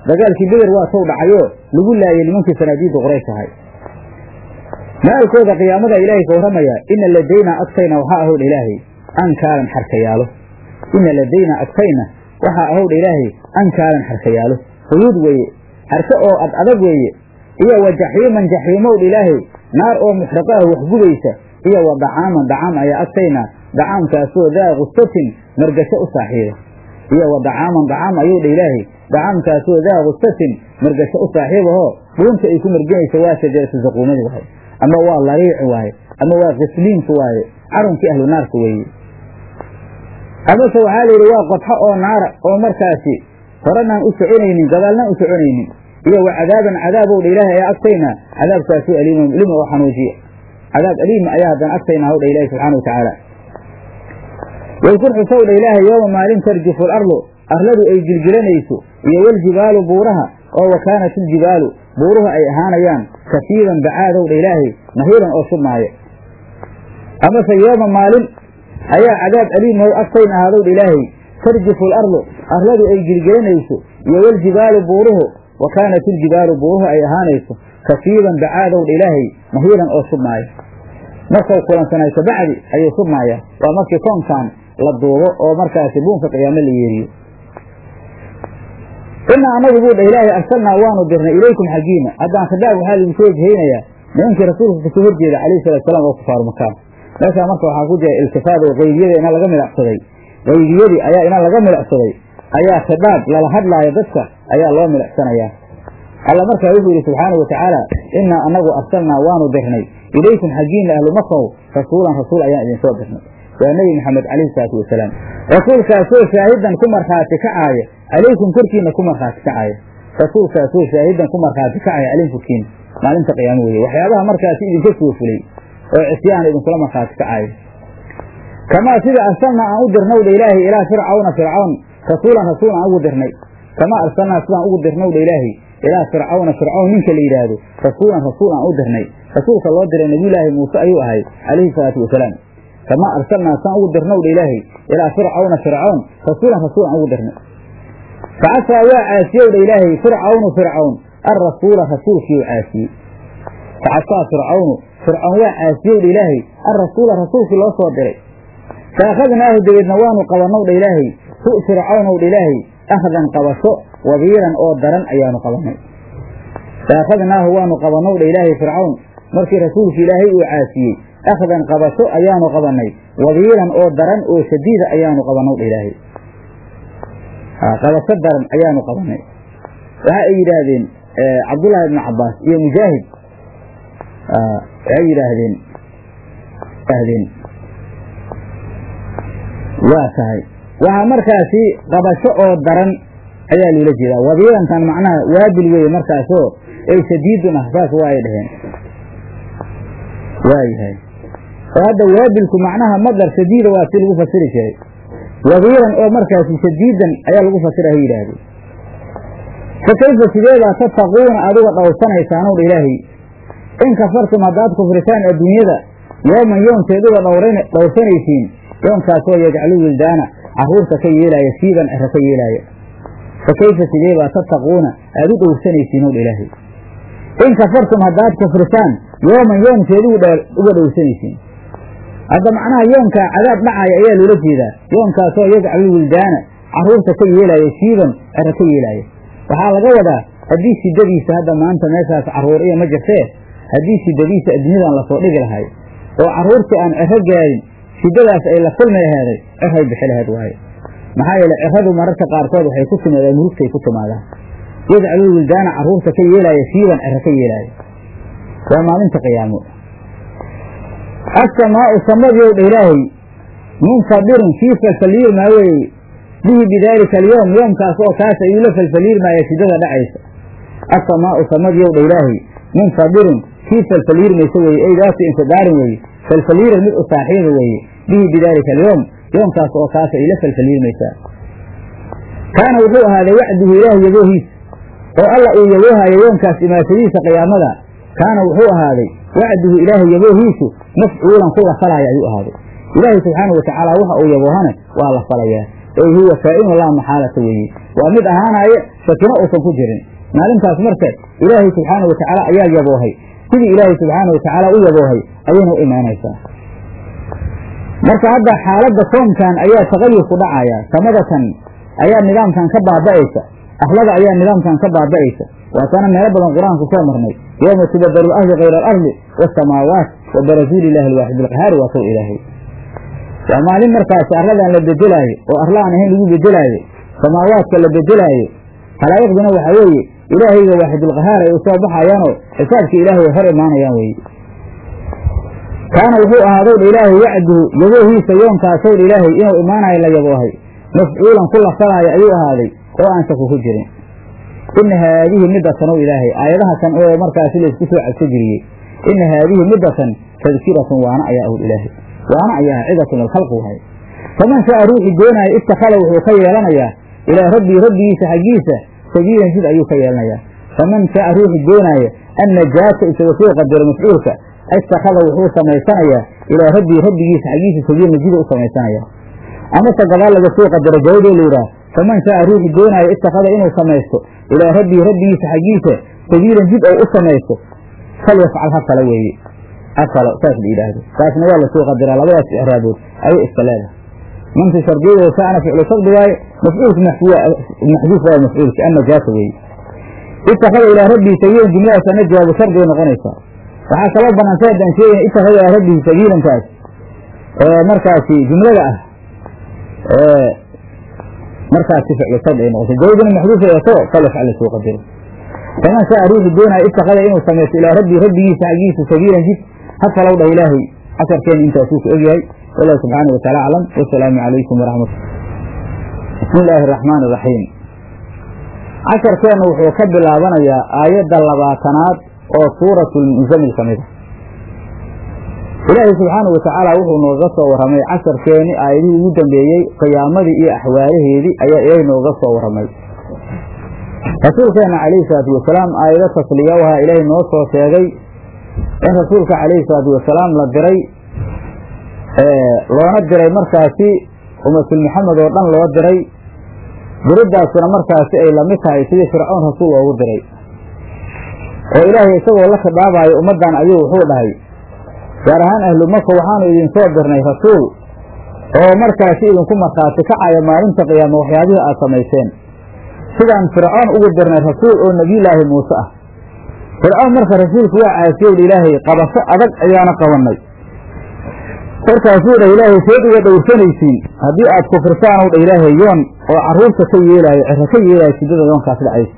dagaalkii beder waa tow dhacayoo lagu laayay nimankii sanaadiidda qoraysh ahay maalkooda qiyaamada ilaahay ka warramaya ina ladaynaa agtayna waxaa ahowdha ilaahay ankaalan xarkayaalo ina ladaynaa agtayna waxaa ahowdha ilaahay ankaalan xarkayaalo huyuud weeye xarke oo ad adag weeye iyo wa jaxiiman jaxiimowdha ilaahay naar oo muxriqa ah waxgubaysa iyo wa dacaaman dacaam ayaa agtayna dacaamkaasoo daa gustatin margasho u saaxiiba iyo wa dacaaman dacaam ayuu dha ilaahay dacaamkaasoo daa gustatin margasho u saaxiibahoo dhuunta ay ku marginaysa waa shajaratu zaquumadi waaye ama waa lariici waaye ama waa qisliinku waaye carunkii ahlu naarka weeye amase waxaa la yidhi waa qodxo oo naara oo markaasi horanaan u soconaynin gadaalnaan u soconaynin iyo wa cadaaban cadaabowdha ilaahay ayaa agtayna cadaabkaasoo aliima lima oo xanuujiya cadaab aliima ayaa haddana agtayna hawdha ilaahi subxana wa tacaala waykun xusowdha ilaahay yooma maalin tarjifu alardu arladu ay gilgilanayso iyo waljibaalu buuraha oo wa kaanat iljibaalu buuruhu ay ahaanayaan kafiiban bacaadowdha ilaahay mahiiran oo shubmaaya amase yooma maalin ayaa cadaab aliimow agtayna ahaadowdha ilaahay tarjifu alardu arladu ay gilgelanayso iyo waljibaalu buuruhu wa kaanat iljibaalu buuruhu ay ahaanayso kafiiban bacaadowdha ilaahay mahiiran oo shubmaaya markau kulansanay kabacdi ayuu shubmaaya waa markii koonkan la duubo oo markaasi buunka qiyaamo la yeeriyo inaa anagu buu dha ilaahay arsalnaa waanu dirnay ilaykum xaggiina haddaan khidaab waxaa laidinku wejhaynayaa nimankii rasuulka kasoo horjeeda calayhi salatu salaam oo kufaaru makaan meeshaa marka waxaa ku jira iltifaad oo qaybiyada ina laga milacsaday qaybiyadii ayaa ina laga milacsaday ayaa khidaab lala hadlaayo dadka ayaa loo milicsanayaa alla markaa wuxuu yidhi subxaana wa tacaala inaa anagu arsalnaa waanu dirnay ilaykum xaggiina ahlu makaw rasuulan rasuul ayaan idinsoo dirnay waa nebi maxamed calayhi salaatu wasalaam rasuulkaasoo shaahidan ku markhaati kacaaya calaykum korkiina ku markhaati kacaaya rasuulkaasoo shaahidan ku markhaati kacaya calaykum korkiina maalinta qiyaamo weeye waxyaabaha markaasi idinka soo fulay oo cisyaan idinkula markhaati kacaaya kamaa sida arsalnaa aan u dirnowdha ilaahay ilaa fircawna fircawn rasuulan rasuul aan ugu dirnay kamaa arsalnaa sidaan ugu dirnowdha ilaahay ilaa fircawna fircawn ninka la yidhaahdo rasuulan rasuul aan u dirnay rasuulka loo diray nabiyulaahi muuse ayuu ahay calayhi salaatu wasalaam kamaa arsalnaa saan ugu dirnowdha ilaahay ilaa fircawna fircawn rasuulan rasuul aan ugu dirnay facasaa waa caasiyowdha ilaahay fircawnu fircawn alrasuula rasuulkiiu caasiyey facasaa fircawnu fircawn waa caasiyowdha ilaahay alrasuula rasuulkii loo soo diray fa akhadnaahu dabeedna waanu qabannowdha ilaahay hu fircawnowdha ilaahay akhdan qabasho wabiiran oo daran ayaanu qabannay fa akhadnaahu waanu qabannowdha ilaahay fircawn markii rasuulki ilaahay uu caasiyey akhdan qabasho ayaanu qabannay wabiiran oo daran oo shadiida ayaanu qabannowdha ilaahay qabasho daran ayaanu qabannay waxa ay yidhaahdeen cabdullaahi ibnu cabbaas iyo mujaahid waxay yidhaahdeen ahdeen waa tahay waxaa markaasi qabasho oo daran ayaa loola jeedaa wabiirantan macnaha waabil weeye markaasoo ay shadiidun ah saas waa ay dhaheen waayahay oo hadda waabilku macnaha madar shadiida waa si lagu fasiri jiray wabiiran oo markaasi shadiidan ayaa lagu fasira ha yidhaahdeen fa kayfa sideedaa tattaquuna adiga dhowrsanaysaanow dha ilaahay in kafartum haddaad kufritaan adduunyada yooman yoonkeeduga dhowrsanaysiin yoonkaasoo yajcalu wildaana carruurta ka yeelaaya siiban cero ka yeelaaya fa kayfa sideebaa tattaquuna aad u dhowrsanaysiin ow dha ilaahay in kafartum haddaad kufritaan yooman yoonkeedu uga dhowrsanaysiin hadda macnaha yoonkaa cadaab dhacaya ayaa loola jeedaa yoonkaasoo yajcalu wildaana carruurta ka yeelaaya siiban cero ka yeelaaya waxaa laga wadaa haddii shidadiisa hadda maanta meeshaas carruur iyo ma jirtee haddii shidadiisa adduunyadan lasoo dhigi lahay oo carruurtii aan cero gaadin shidadaas ay la kulmi laheeday ceray bixi laheed waaye maxaa yeele ciradu mararka qaarkood waxay ku timaadaan murugtay ku timaadaan yajcalu wildaana carruurta ka yeelaaya siiban cero ka yeelaaya waa maalinta qiyaamo assamaau samadiyow dha ilaahay munfadirin kii falfaliirmaa weeye bihi bidaalika alyowm yoomkaas oo kaas ayuu la falfaliirmaaya shidada dhacaysa assamaau samadiyow dha ilaahay munfadirin kii falfaliirmaysa weeye ay daatu infidaarin weeye falfaliiran mid u saaxiiba weeye bihi bidaalika alyowm yoomkaas oo kaas ay la falfaliirmaysaa kaana wuxuu ahaaday wacduhu ilaahay yaboohiisa oo alla uu yaboohayo yoomkaas imaashadiisa qiyaamada kaana wuxuu ahaaday wacduhu ilaahay yaboohiisu mafcuulan ku la falaya ayuu ahaaday ilaahay subxaana watacaala waxa uu yaboohane waa la falayaa ey huwa kaa'inu laa maxaalata weeye waa mid ahaanaya shakino uusan ku jirin maalintaas marka ilaahay subxaana wa tacaala ayaa yaboohay sidii ilaahay subxaana wa tacaala u yaboohay ayayna u imaanaysaa marka hadda xaaladda koonkan ayaa tagayur ku dhacaya samadatan ayaa nidaamkan ka baaba'aysa arlada ayaa nidaamkan ka baaba'aysa waatana meelo badan qur-aanku soo marnay yowma tubadalu lardu kayra alardi waasamaawaat wa barazuuli illahi alwaaxid alqahaari waa sow ilaahay waa maalin markaasi arladan la bedelaayo oo arla aan ahayn lagu bedelaayo samaawaadka la bedelaayo khalaa'iqduna waxaa weeye ilaahayga waaxidulqahaar ay u soo baxayaanoo xisaabka ilaahay ay hor imaanayaan weye kaana wuxuu ahaadow dha ilaahay wacduhu yaboohiisa yoonkaasowdh ilaahay inuu imaanayo la yaboohay mafcuulan ku lafsanaayo ayuu ahaaday oo aan shaku ku jirin ina haadihi midatan ow ilaahay aayadaha kan oo markaasi laysku soo cadso geliyey ina haadihi midatan tadkiratun waana ayaa owl ilaahay waana ayaa cidatun lilkhalqi wahay faman shaa ruuxii doonaayo ittakhada wuxuu ka yeelanayaa ilaa rabbii rabbigiisa xaggiisa sabiilan jid ayuu ka yeelanayaa faman shaa ruuxii doonaayo annajaata isaga soo qadaro mafcuulka ittakhada wuxuu samaysanayaa ilaa rabbii rabbigiisa xaggiisa sabiilan jida u samaysanayaa amase gadaal laga soo qadaro jawaaboo la yidhaah faman shaa ruuxii doonaayo ittakhada inuu samaysto ilaa rabbii rabbigiisa xaggiisa sabiilan jid oo u samaysto falyafcal ha fala weeye afalo saas la yidhaahdo taasna waa lasoo qadiraa labadaas icraabood ayay iska leedahay manti shardiyadeeda saana ficlu shardi waaye mafcuulka maxduuf waa mafcuulka annajaasa weeye ittakhada ilaa rabbii sabiilan jumladaas ana jawaabu shardigay noqonaysaa waxaa kaloo banaantay haddaan sheegayna ittakhada ilaa rabbihi sabiilankaas markaasi jumlada ah markaasi ficlu shardi ay noqotay jawaabuna maxduuf ay ato falyafcal lasoo qadiro faman shaa ruuxi doonaya ittakhada inuu samaysto ilaa rabbii rabbigiisa xaggiisa sabiilan jid ha falow dhah ilaahay casharkeena intaasuu ku egyahay wallahu subxaana wa taala aclam wasalaamu calaykum waraxmat bismi illaahi araxmaani iraxiim casharkeenna wuxuu ka bilaabanayaa aayadda labaatanaad oo suuratulmusamil ka mid a ilaahay subxaanau watacaala wuxuu nooga soo warramay casharkeeni aayadihii ugu dambeeyey qiyaamadii iyo axwaalaheedii ayaa ilaahay nooga soo warramay rasuulkeenna calayhi salaatu wasalaam aayado tasliya wahaa ilaahay noo soo sheegay in rasuulka calayhi salaatu wasalaam la diray loona diray markaasi ummatul maxamed oo dhan loo diray diriddaasuna markaasi ay lamid tahay sidii fircoon rasuul loogu diray oo ilaahay isagoo la khidaabayo ummaddan ayuu wuxuu dhahay gaar ahaan ahlu maka waxaanu idinsoo dirnay rasuul oo markaasi idinku markhaati kacaya maalinta qiyaama waxyaabihii aad samayseen sidaan fircoon ugu dirnay rasuul oo nebiyulaahi muuse ah fircoon marka rasuulku waa caasiyow ilaahay qabasho adag ayaana qabannay markaasuu dhah ilaahay seed uga dhowrsanaysiin haddii aad kufrisaanow dha ilaahay yoon oo carruurta ka yeelaayo cero ka yeelaayo sidada yoonkaas dhacaysa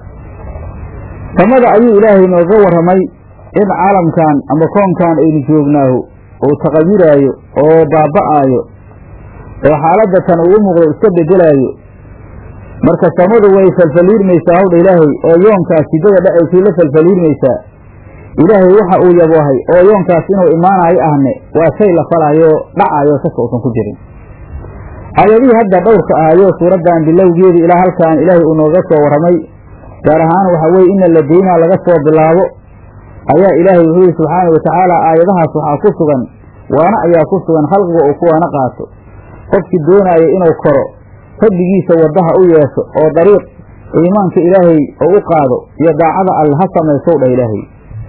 samada ayuu ilaahay nooga warramay in caalamkan ama koonkan aynu joognaahu uu taqayuraayo oo baaba'aayo oo xaaladda tan uu u muuqdo iska beddelaayo marka samadu way falfaliirmaysaa hawdha ilaahay oo yoonkaas sidada dhacaysay la falfaliirmaysaa ilaahay waxa uu yaboohay oo yoonkaas inuu imaanayo ahne waa shay la falaayo dhacayo shaka uusan ku jirin aayadihii hadda dhowrka ahayoo suuraddan bilowgeedii ilaa halkaan ilaahay uu nooga soo warramay gaar ahaan waxaa weeye ina ladaynaa laga soo bilaabo ayaa ilaahay wuxuu yihi subxaana wa tacaala aayadahaas waxaa ku sugan waana ayaa ku sugan khalqiga uu kuwaana qaato qofkii doonaayo inuu koro rabbigiisa waddaha u yeesho oo dariiq iimaanka ilaahay oo u qaado iyo daacada alle ha samaysow dhah ilaahay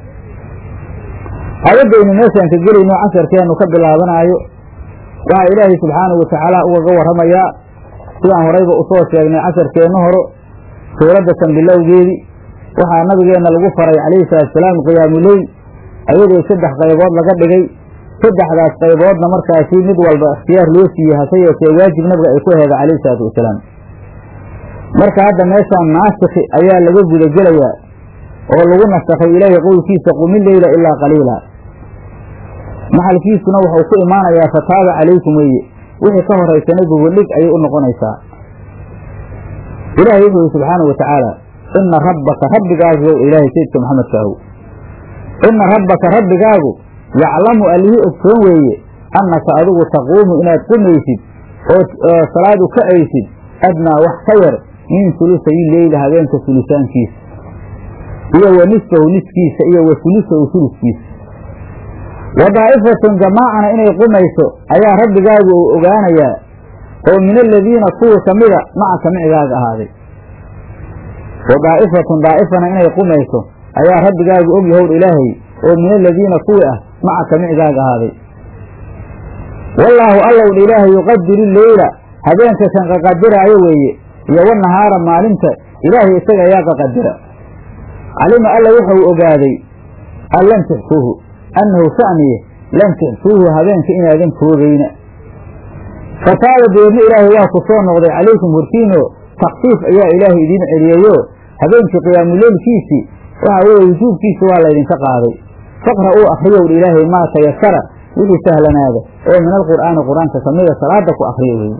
aayaddaynu meeshaan ka gelayno casharkeennu ka bilaabanaayo waxaa ilaahay subxaanahu wa tacaala ugaga warramayaa sidaan horayba usoo sheegnay casharkeennu horo suuraddatan bilowgeedii waxaa nabigeenna lagu faray calayhi salaatusalaam qiyaamuleyl ayadoo saddex qaybood laga dhigay saddexdaas qayboodna markaasi mid walba ikhtiyaar loo siiyey hase yeeshee waajib nabiga ay ku heeda calayhi salaatu wasalaam marka hadda meeshaan naasikhi ayaa laga gudagelayaa oo lagu nasakhay ilaahay qowlkiisa qumi leyla ilaa qaliila maxalkiisuna wuxuu ku imaanayaa fataaba calaykum weeye wixii ka horaysana gogoldhig ayay u noqonaysaa ilaahay wuxuu yihi subxaana wa tacaala ina rabbaka rabbigaagu ilaahay sayidka maxamedkaahu ina rabbaka rabbigaagu yaclamu allihii ogsoon weeye annaka adigu taquumu inaad qumaysid oo salaad u kacaysid adnaa wax ka yar min sulusayi leyla habeenka sulusaankiisa iyo wa nisfahu niskiisa iyo wa sulusahu suluskiisa wa daa'ifatun jamaacana inay qumayso ayaa rabbigaagu uu ogaanayaa oo min aladiina kuwa ka mida macaka micigaaga ahaaday wa daa'ifatun daa'ifana inay qumayso ayaa rabbigaagu og yahowr ilaahay oo min aladiina kuwi ah macaka micigaaga ahaaday wallaahu allowdh ilaahay yuqadiru leyla habeenka kan qaqadiraayo weeye iyo wanahaara maalinta ilaahay isaga ayaa qaqadira calima alla wuxuu ogaaday an lan tuxsuuhu annahu sha'niye lan tuxsuuhu habeenka inaadan koogayna fataaba deedna ilaahay waa ku soo noqday calaykum hortiino takfiif ayaa ilaahay idiin celiyeeyo habeenkii qiyaamuleylkiisii waxa weeye wujuubkiisa waa laydinka qaaday faqra uu akriyowdha ilaahay maa tayasara wixii sahlanaada oo min alqur'aani qur-aanka ka mida salaada ku akriya weeye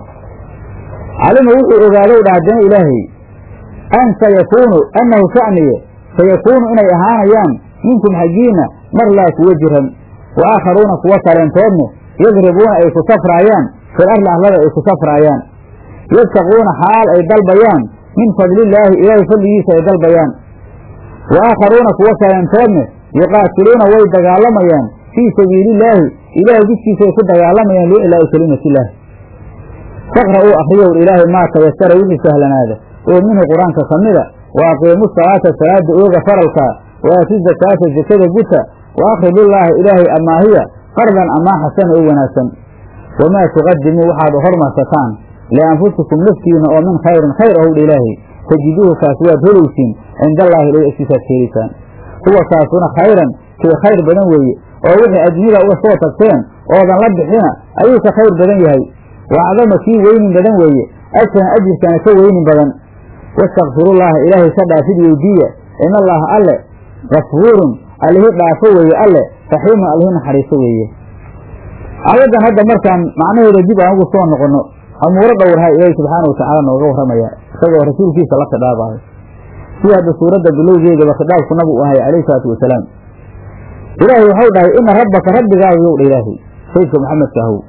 calima wuxuu ogaadow dha haddana ilaahay an sayakuunu annahu sha'niye sayakuunu inay ahaanayaan minkum xaggiinna mar laa kuwa jiran wa aakharuuna kuwa kaleentoodne yadribuuna ay ku safraayaan fil arli arlada ay ku safraayaan yabtaquuna xaal ay dalbayaan min fadlillaahi ilaahay fadligiisa ay dalbayaan wa aakharuuna kuwa kaleentoodne yuqaatiluuna way dagaalamayaan fii sabiilillaahi ilaahay jidkiisa ay ku dagaalamayaan liiclaa'i kelimatilaahi faqra uu akriyowr ilaahay maa tayasara wixii sahlanaada oo minhu qur-aanka ka mida wa aqiimu salaata salaada ooga faralkaa wa aatu zakaata zakada guta wa akridullaaha ilaahay amaahiya qardan amaa xasana oo wanaagsan wamaa tuqadimuu waxaad hormarsataan lianfusikum naftiina oo min khayrin khayr ahowdha ilaahay tajiduuhu kaas waad helaysiin cinda allaahi ilahi agtiisaad ka helaysaan huwa kaasuna khayran kii khayr badan weeye oo wixii adduunyada uga soo tagteen oodan la bixina ayuu ka khayr badan yahay wa acdama kii weynin badan weeye ajran ajirkana ka weynin badan wastakfirullaaha ilaahay ka dhaafid weydiiya in allaaha alle gafuurun allihi dhaafo weeye alle raxiimun allihi naxariiso weeye aayaddan hadda markaan macnaheeda dib aan ugu soo noqonno amuuro dhowrha ilaahi subxaana watacaala nooga warramaya isagoo rasuulkiisa la khidhaabaayo sida hadda suuradda bilowgeedaba khidhaabku nabi u ahay calayhi salaatu wasalaam ilaahay waxau dhahay ina rabbaka rabbigaagu yow dha ilaahay saydka maxamedka ahow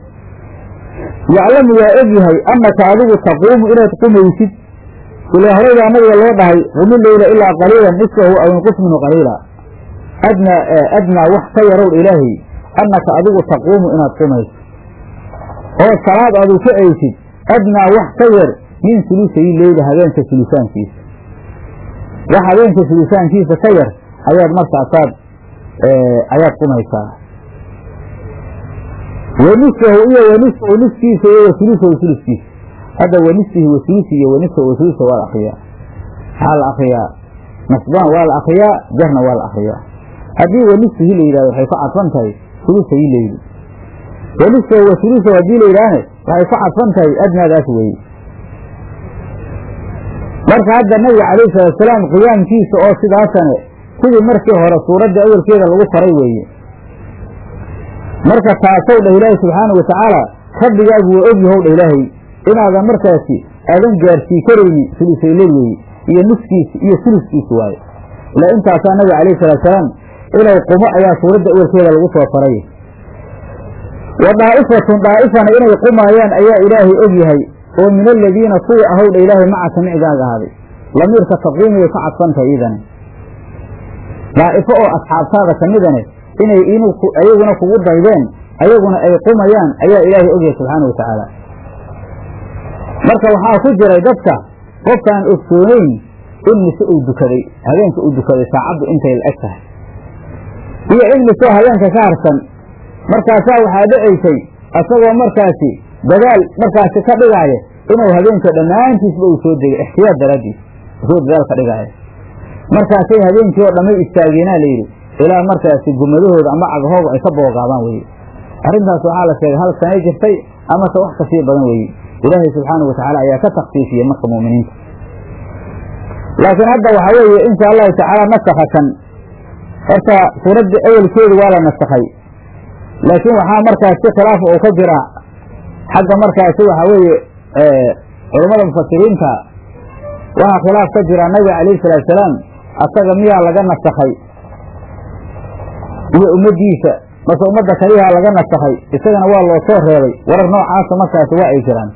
yaclamu waa og yahay annaka adigu taquumu inaad qumaysid ilaa horeydaa nabiga loo dhahay qumi leyla ilaa qaliilan nisfahu aw inqus minhu qaliila adnaa adnaa wax ka yarowdha ilaahay annaka adigu taquumu inaad qumayso oo salaad aadu ka eysid adnaa wax ka yar min sulusayi leyla habeenka sulusaankiisa wax habeenka sulusaankiisa ka yar ayaad markaasaad ayaad qumaysaa wanisfahu iyo wanisfahu niskiisa iyo wasulusahu suluskiisa hadda wanisfihi wasulusi iyo wanisfahu wasulusa waa la akriyaa maxaa la akriyaa nasbaan waa la akriyaa jarna waa la akriyaa haddii wanisfihi la yidhahdo waxay ku cadfan tahay sulusayi leyli wanisfahu wasulusahu haddii la yidhaahne waxay ku cadfan tahay adnaadaas weeye marka hadda nabiga calayhi salaatusalaam qiyaamkiisa oo sidaasane sidii markii hore suuradda awelkeeda lagu faray weeye marka taasow dhah ilaahay subxaana wa tacaala rabbigaagu waa og yahow dhah ilaahay inaadan markaasi aadan gaarsii karaynin sulusayleil weeye iyo nuskiisi iyo suluskiisi waaye ilaa intaasaa nabiga calayhi salaatusalaam inay qumo ayaa suuradda awelkeeda lagu soo faray wa daa'ifatun daa'ifana inay qumaayaan ayaa ilaahay og yahay oo min aladiina kuwa ahow dha ilaahay macaka micigaaga ahaaday lamiirka taqiimiyay ka cadfantahay iidane daa'ifo oo asxaabtaada ka midane inay ayaguna kugu daydeen ayaguna ay qumayaan ayaa ilaahay ogyahay subxaana wa tacaala marka waxaa ku jiray dadka qofkaan ogsoonayn in mise uu dukaday habeenka uu dukaday saacaddu intay la eg tahay iyo in misoo habeenka ka harsan markaasaa waxaa dhacaysay asagoo markaasi dadaal markaasi ka dhigaaya inuu habeenka dhammaantiisba uu soo degay ixtiyaad daraaddiis soo dadaal ka dhigaaya markaasay habeenkii oo dhamay istaageenaa layidhi ilaa markaasi gumadahooda ama cagahooga ay ka boogaadaan weye arrintaas waxaa la sheegay hal sanay jirtay amase wax kasii badan weeye ilaahay subxaana wa tacaala ayaa ka taksiifiyey marka mu'miniinta laakiin hadda waxaa weeye insha allahu tacaala nasakha kan horta suuradda awelkeedu waa la nasakhay laakiin waxaa markaasi khilaaf uu ka jira xagga markaasi waxaa weeye culammada mufasiriinta waxaa khilaaf ka jira nabiga calayhi salaatusalaam asaga miyaa laga nasakhay iyo ummaddiisa mase ummadda kaliyaha laga nasakhay isagana waa loo soo reebay warar noocaasa markaasi waa ay jiraan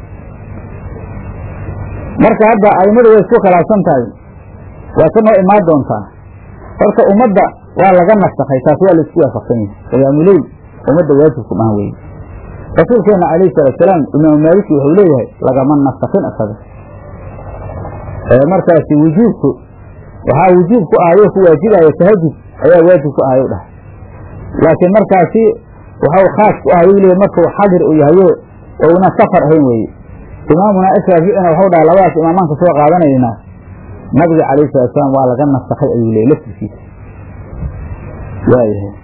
marka hadda aimadu way isku khilaafsan tahay waa ka noo imaan doontaa horta ummadda waa laga nasakhay taas waa la isku waafaqsan yahay qiyaamuleyl ummadda waajibku maha weye rasuulkeena calayhi salaatusalaam imaamu maaliki wuxuu leeyahay lagama nasakin isaga markaasi wujuubku waxaa wujuub ku ahayo ku waajibaayo tahajud ayaa waajib ku ahayo dhahay laakiin markaasi waxau khaas ku ahay u leeyahy markuu xadir u yahayo oo una safar ahayn weeye imaamuna ashaaficina waxau dhahay labadaas imaamaan ka soo qaadanaynaa nabiga calayhi salaatusalaam waa laga nasakhay ayuu leeyay laftirkiisa waayahay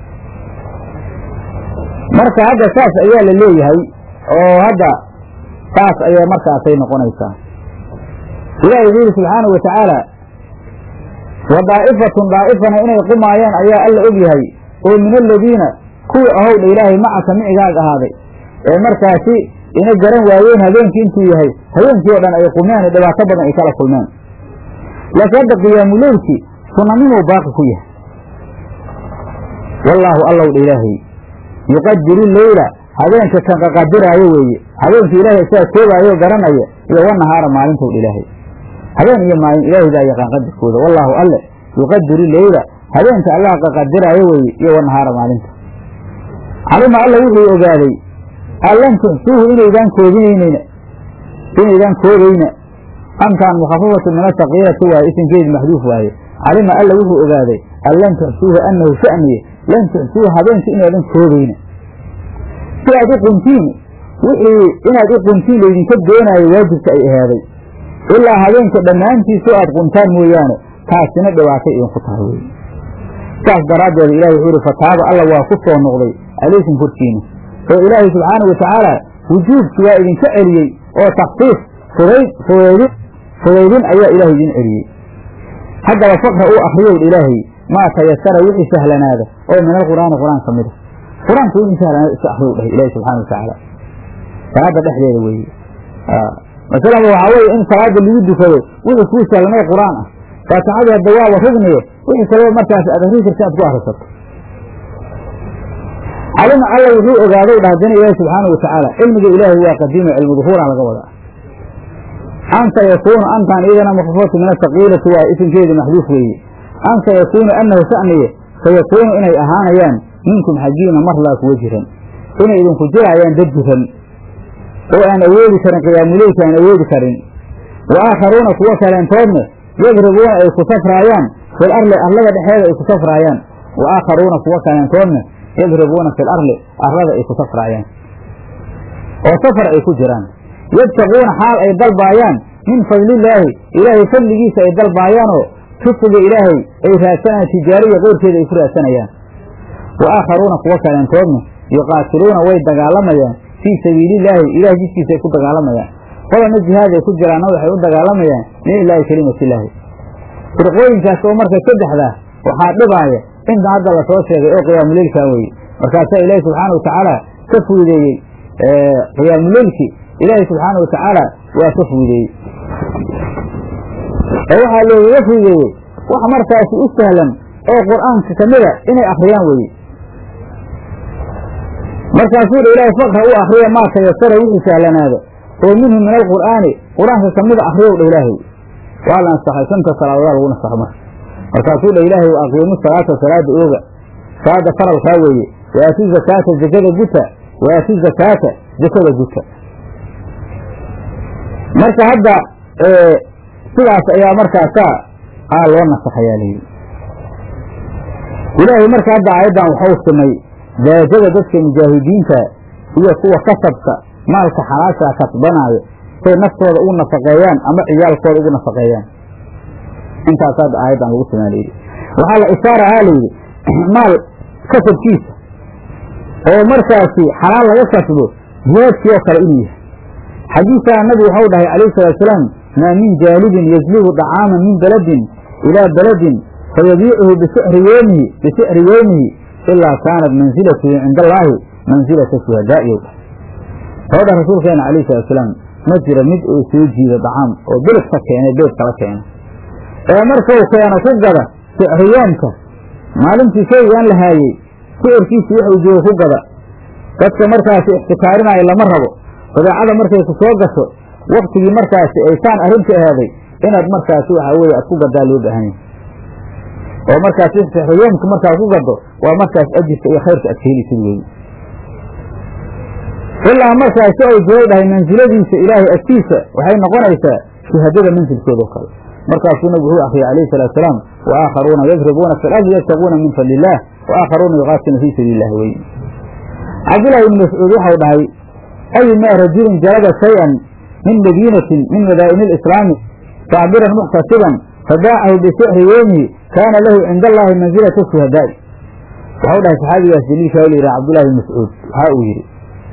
marka hadda saas ayaa la leeyahay oo hadda saas ayaa markaasay noqonaysaa ilahi wuxuu yihi subxaanau watacaala wa daa'ifatun daa'ifana inay qumaayaan ayaa alla og yahay oo min aladiina kuwii ahowdha ilaahay macaka micigaag ahaaday ee markaasi ina garan waayeen habeenkii intuu yahay habeenkii oo dhan ay qumeen dhibaato badan ay kala kulmeen laakiin hadda qiyaamuleylkii sunanimuu baaqi ku yahay wallaahu allowdha ilaahay yuqadiru leyla habeenka kan qaqadiraayo weeye habeenka ilaahay sidaa koogaayo garanaya iyo wanahaara maalintowdha ilaahay habeen iyo maalin ilaahay baa yaqaan qadirkooda wallaahu alle yuqadiru leyla habeenka allah qaqadiraayo weeye iyo wanahaara maalinta calima alla wuxuu ogaaday allan tuxsuuhu inaydaan koobinaynayna inaydaan koogayna amtaan mukhafafatu min asakiirati waaye isinkeedi maxduuf waaye calima alla wuxuu ogaaday an lan tuxsuuhu annahu sha'niye lan tuxsuuhu habeenka inaadan koogayna si aad u quntiin wixii inaad u quntiin laydinka doonaayo waajibka ay ahaaday ilaa habeenka dhammaantiisu aad quntaan mooyaane taasina dhibaatay idinku tahay wey saas daraaddeed ilahi wuxuu ihi fataaba alla waa ku soo noqday calaykum korkiina oo ilaahay subxaana wa tacaala wujuubki waa idinka celiyey oo taksiis fudayd fudaydin fudaydin ayaa ilahay idin celiyey haddaba fakra uu akriyow ilaahay maa tayasara wixii sahlanaada oo min alqur'aani qur-aan ka mida qur-aanka wixii sahlanaada iska akriyow dhahay ilahi subxana wa tacaala salaada dhexdeeda weeye masalaba waxaa weeye in salaada lagu dukado wixii kuu sahlanay qur-aan ah faatixada hadda waaba rugniye wixii kaleba markaas aad akrin karta aad ku akrisato calima alla wuxuu ogaaday dhah haddana ilaahi subxaana wa tacaala cilmiga ilaahay waa qadiimo cilmu duhuura laga wadaa an sayakuunu antaan iyadana mukfafatu min asakiilati waa isinkeedi maxduuf weeye an sayakuunu annahu sha'niye sayakuunu inay ahaanayaan minkum xaggiina mar laa kuwa jiran inay idinku jiraayaan dad jiran oo aan awoodi karin qiyaamuleylka aan awoodi karin wa aakharuuna kuwo kaleentoodne yadribuuna ay ku safraayaan fil arli arlada dhexeeda ay ku safraayaan wa aakharuuna kuwo kaleentoodne yadribuuna fil arli arlada ay ku safraayaan oo safar ay ku jiraan yabtaquuna xaal ay dalbaayaan min fadlillaahi ilaahay fadligiisa ay dalbaayaanoo risqiga ilaahay ay raadsanayaan tijaariya qeyrkeeda ay ku raadsanayaan wa aakharuuna kuwo kaleentoodna yuqaatiluuna way dagaalamayaan fii sabiilillaahi ilahay jidkiisa ay ku dagaalamayaan qodana jihaad ay ku jiraanna waxay u dagaalamayaan liilaahi kelimatillaahi firqooyinkaas oo marka saddexdaa waxaa dhibaaya inta hadda lasoo sheegay oo qiyaamuleylkaa weye markaasaa ilaahi subxaana wa tacaala ka fuudeeyey qiyaamuleylki ilaahi subxaana wa tacaala waa ka fuudeeyey oo waxaa loogaga fuudeeyey wax markaasi u sahlan oo qur'aanka kamida inay akriyaan weye markaasuu dha ilaahay fakra u akriya maa tayasara wixii sahlanaada oo minhu min alqur'aani qur-aanka kamida akriyow dha ilaahay waa la nasaxay shanta salaadodaa lagu nasaxo marka markaasuu dha ilaahay wa aqiimu salaata salaada ooga salaada faralkaa weeye wa aatu zakaata zakada guta wa aatu zakaata zakada guta marka hadda sidaas ayaa markaasaa aa loo nasaxayaa layidhi ilaahay marka hadda aayaddan waxau simay daajada dadka mujaahidiinta iyo kuwa kasabka maalka xalaashaa kasbanaayo say naftooda ugu nafaqeeyaan ama ciyaalkooda ugu nafaqeeyaan intaas hadda aayaddan lagu simaa layidhi waxaa la ishaarahaa layidhi maal kasabkiisa oo markaasi xalaal laga kasbo jihaadkii oo kale inuu yahay xadiisaa nabigu waxau dhahay calayhi salaatusalaam maa min jaalibin yajlibu dacaaman min beladin ilaa beladin fayabiicuhu bisixri yoomihi bisixri yowmihi ilaa kaanat mansilatuhu cinda allaahi mansilata shuhadaa'iyow soo dha rasuulkeena calayhi salaatusalaam ma jiro mid uu soo jiido dacaam oo beled ka keenay beed kala keenay ee markuu keeno ku gada sixriyoomka maalintii shaygaan la haayey sicirkiisii wuxuu joogo ku gada dadka markaasi ixtikaarinaayo lama rabo badeecada markay ku soo gasho waktigii markaasi ay saan arrinta ahaaday inaad markaasi waxaa weye aad ku gadaa loo baahan yahay oo markaas sixriyoomka markaad ku gado waa markaas ajirka iyo khayrka aad ka helisid weeye ilaa markaasi ay jiray dhahay mansiladiisa ilaahay agtiisa waxay noqonaysaa shuhadada mansilkeedao kale markaasuu nabigu wuxuu akriyay alayhi salatu salaam wa aakharuuna yadribuuna fi lardi yabtaguuna min fadli illah wa aakharuuna yuqaatiluuna fii sabiili illahi wey cabdullahi ibni mascuud waxau dhahay ayumaa rajulin jalada shay-an min madiinatin min madaa'ini lislaami tacbiran muxtasiban fabaacahu bisixri yowmihi kaana lahu cinda allahi mansilata shuhadaa'i waxau dhahay saxaabigaas jaliilka la yidhaha cabdullahi ibn mascuud waxa uu yidhi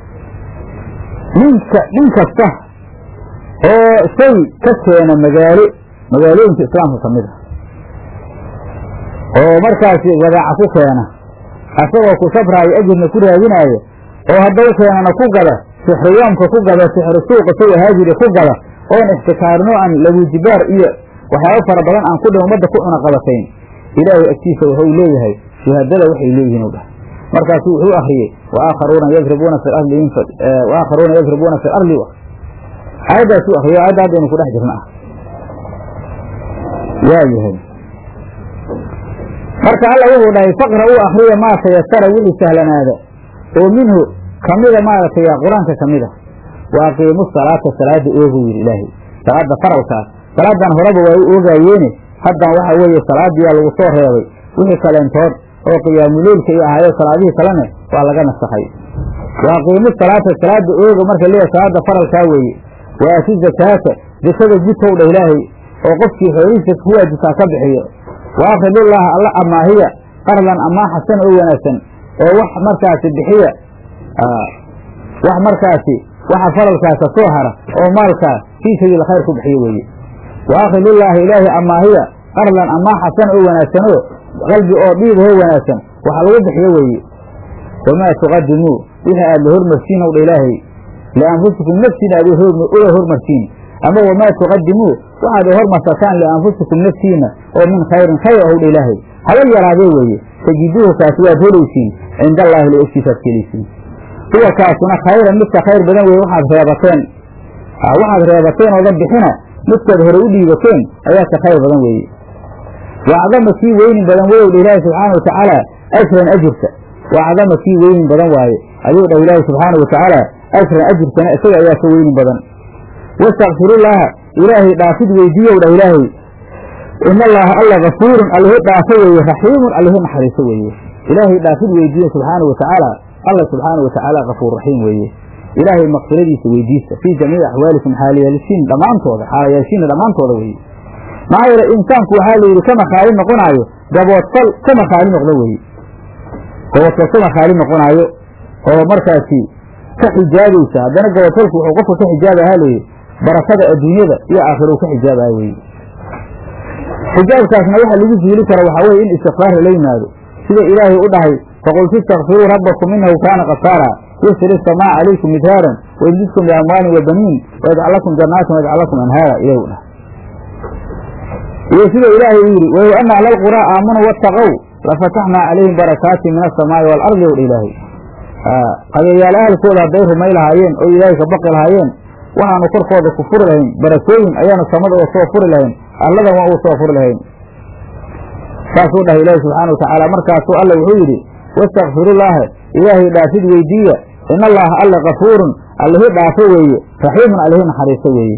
ninka nin kasta oo shay ka keena magaalo magaalooyinka islaamka ka mid a oo markaasi wadaaca ku keena asagoo ku sabraayo ajirna ku raadinaayo oo haddau keenana ku gada sixriyoomka ku gada sixri suuqa say ahaajiri ku gada oon ixtikaarno aan labuujibaar iyo waxyaabo fara badan aan ku dhin ummadda ku cuna qabatayn ilaahay agtiisa wuxuu leeyahay shuhadada waxay leeyihiin u dhahay markaasu wuxuu akriyey waakharuuna yadribuuna fi ardi waakharuuna yadribuuna fi ardi aayaddaasuu akriyo aayadda haddaynu ku dhex jirna ah waa yahay marka alla wuxuu dhahay faqra uu akriya maa tayasara wixii sahlanaada oo minhu kamida maaragtay qur-aanka kamid a wa aqiimu salaata salaada oogu yidhi ilaahay salaada faralkaas salaadan horeba waa u oogaayeene haddan waxa weeye salaadiyaa lagu soo reebay wixii kaleentood oo qiyaamuleylka iyo ahaayo salaadihii kalene waa laga nasakhay wa aqiimu salaata salaada ooga marka leeyahay salaada faralkaa weeye wa aati zakaata zakada jidkow dha ilaahay oo qofkii xoolihiisa ku waajibtaa ka bixiyo wa akridullaha alla amaahiya qardan amaa xasan oo wanaagsan oo wax markaasi bixiya wax markaasi waxa faralkaasa soo hara oo maalkaa fii sabiil khayr ku bixiyo weeye wa akridullaahi ilaahi amaahiya qardan amaa xasan oo wanaagsanoo qalbi oo dhiibahoo wanaagsan waxa lagu bixiyo weeye wamaa tuqadimuu wixii aad la hormarsiin ow dha ilaahay lianfusikum nafsiina aad uga hormarsiin ama wamaa tuqadimuu waxaad hormarsataan lianfusikum naftiina oo min khayrin khayr ow dha ilaahay haba yaraadee weeye tajiduuhu kaasi waad helaysiin cinda allaahi la ogtiisaad kelaysiin huwa kaasuna khayran midka khayr badan weeye waxaad reebateen waxaad reebateen oodan bixina midkaad hore u dhiibateen ayaa ka khayr badan weeye wacdama kii weynin badan wey dha ilaahi subxaana watacaala ajran ajirka wacdama kii weynin badan waaye ayuu dhah ilaahi subxaana watacaala ajran ajirkana isaga ayaa ka weynin badan wastakfirullaaha ilaahay dhaafid weydiiyow dhah ilaahay in allaaha alla gafuurun allihi dhaafo weeye raxiimun allihi naxariiso weeye ilaahay dhaafid weydiiyo subxaana watacaala alla subxaana watacaala gafuur raxiim weeye ilaahay makfiradiisa weydiista fii jamiici axwaalikum xaalayaashiin dhammaantooda xaalayaashiina dhammaantooda weeye maxaa yeele insaanku waxaa la yidhi kama khaali noqonaayo gaboodfal kama khaali noqdo weeye gaboodfal kama khaali noqonaayo oo markaasi ka xijaabaysa haddana gaboodfalku wuxuu qofka ka xijaaba ahaa layidhi barakada adduunyada iyo aakhira uu ka xijaabaya weye xijaabkaasna waxa lagu zuuli kara waxaa weye in istikfaar lala yimaado sida ilaahay u dhahay faqultu istakfiruu rabbakum inahu kaana kafaara yusri samaa calaykum midhaaran wayumdidkum biamwaalin wa baniin wayajcal lakum jannaatin wayajcal lakum anhaara ilahi u dhahay iyo sida ilaahay uu yidhi walow ana ahla lquraa aamanuu waataqow lafataxnaa calayhim barakaatin min asamaa'i waalardi ow dha ilaahay qabeeyaal ahalkooda hadday rumay lahaayeen oo ilaahay ka baqi lahaayeen waxaanu korkooda ku furi lahayn barakooyin ayaanu samada oo soo furi lahayn alladan waa uu soo furi lahayn saasuu dhahay ilaahi subxaana watacaala markaasuu alla wuxuu yidhi wastakfirullaaha ilaahay dhaafid weydiiya in allaha alla kafuurun allihi dhaafo weeye raxiimun allihi naxariiso weeye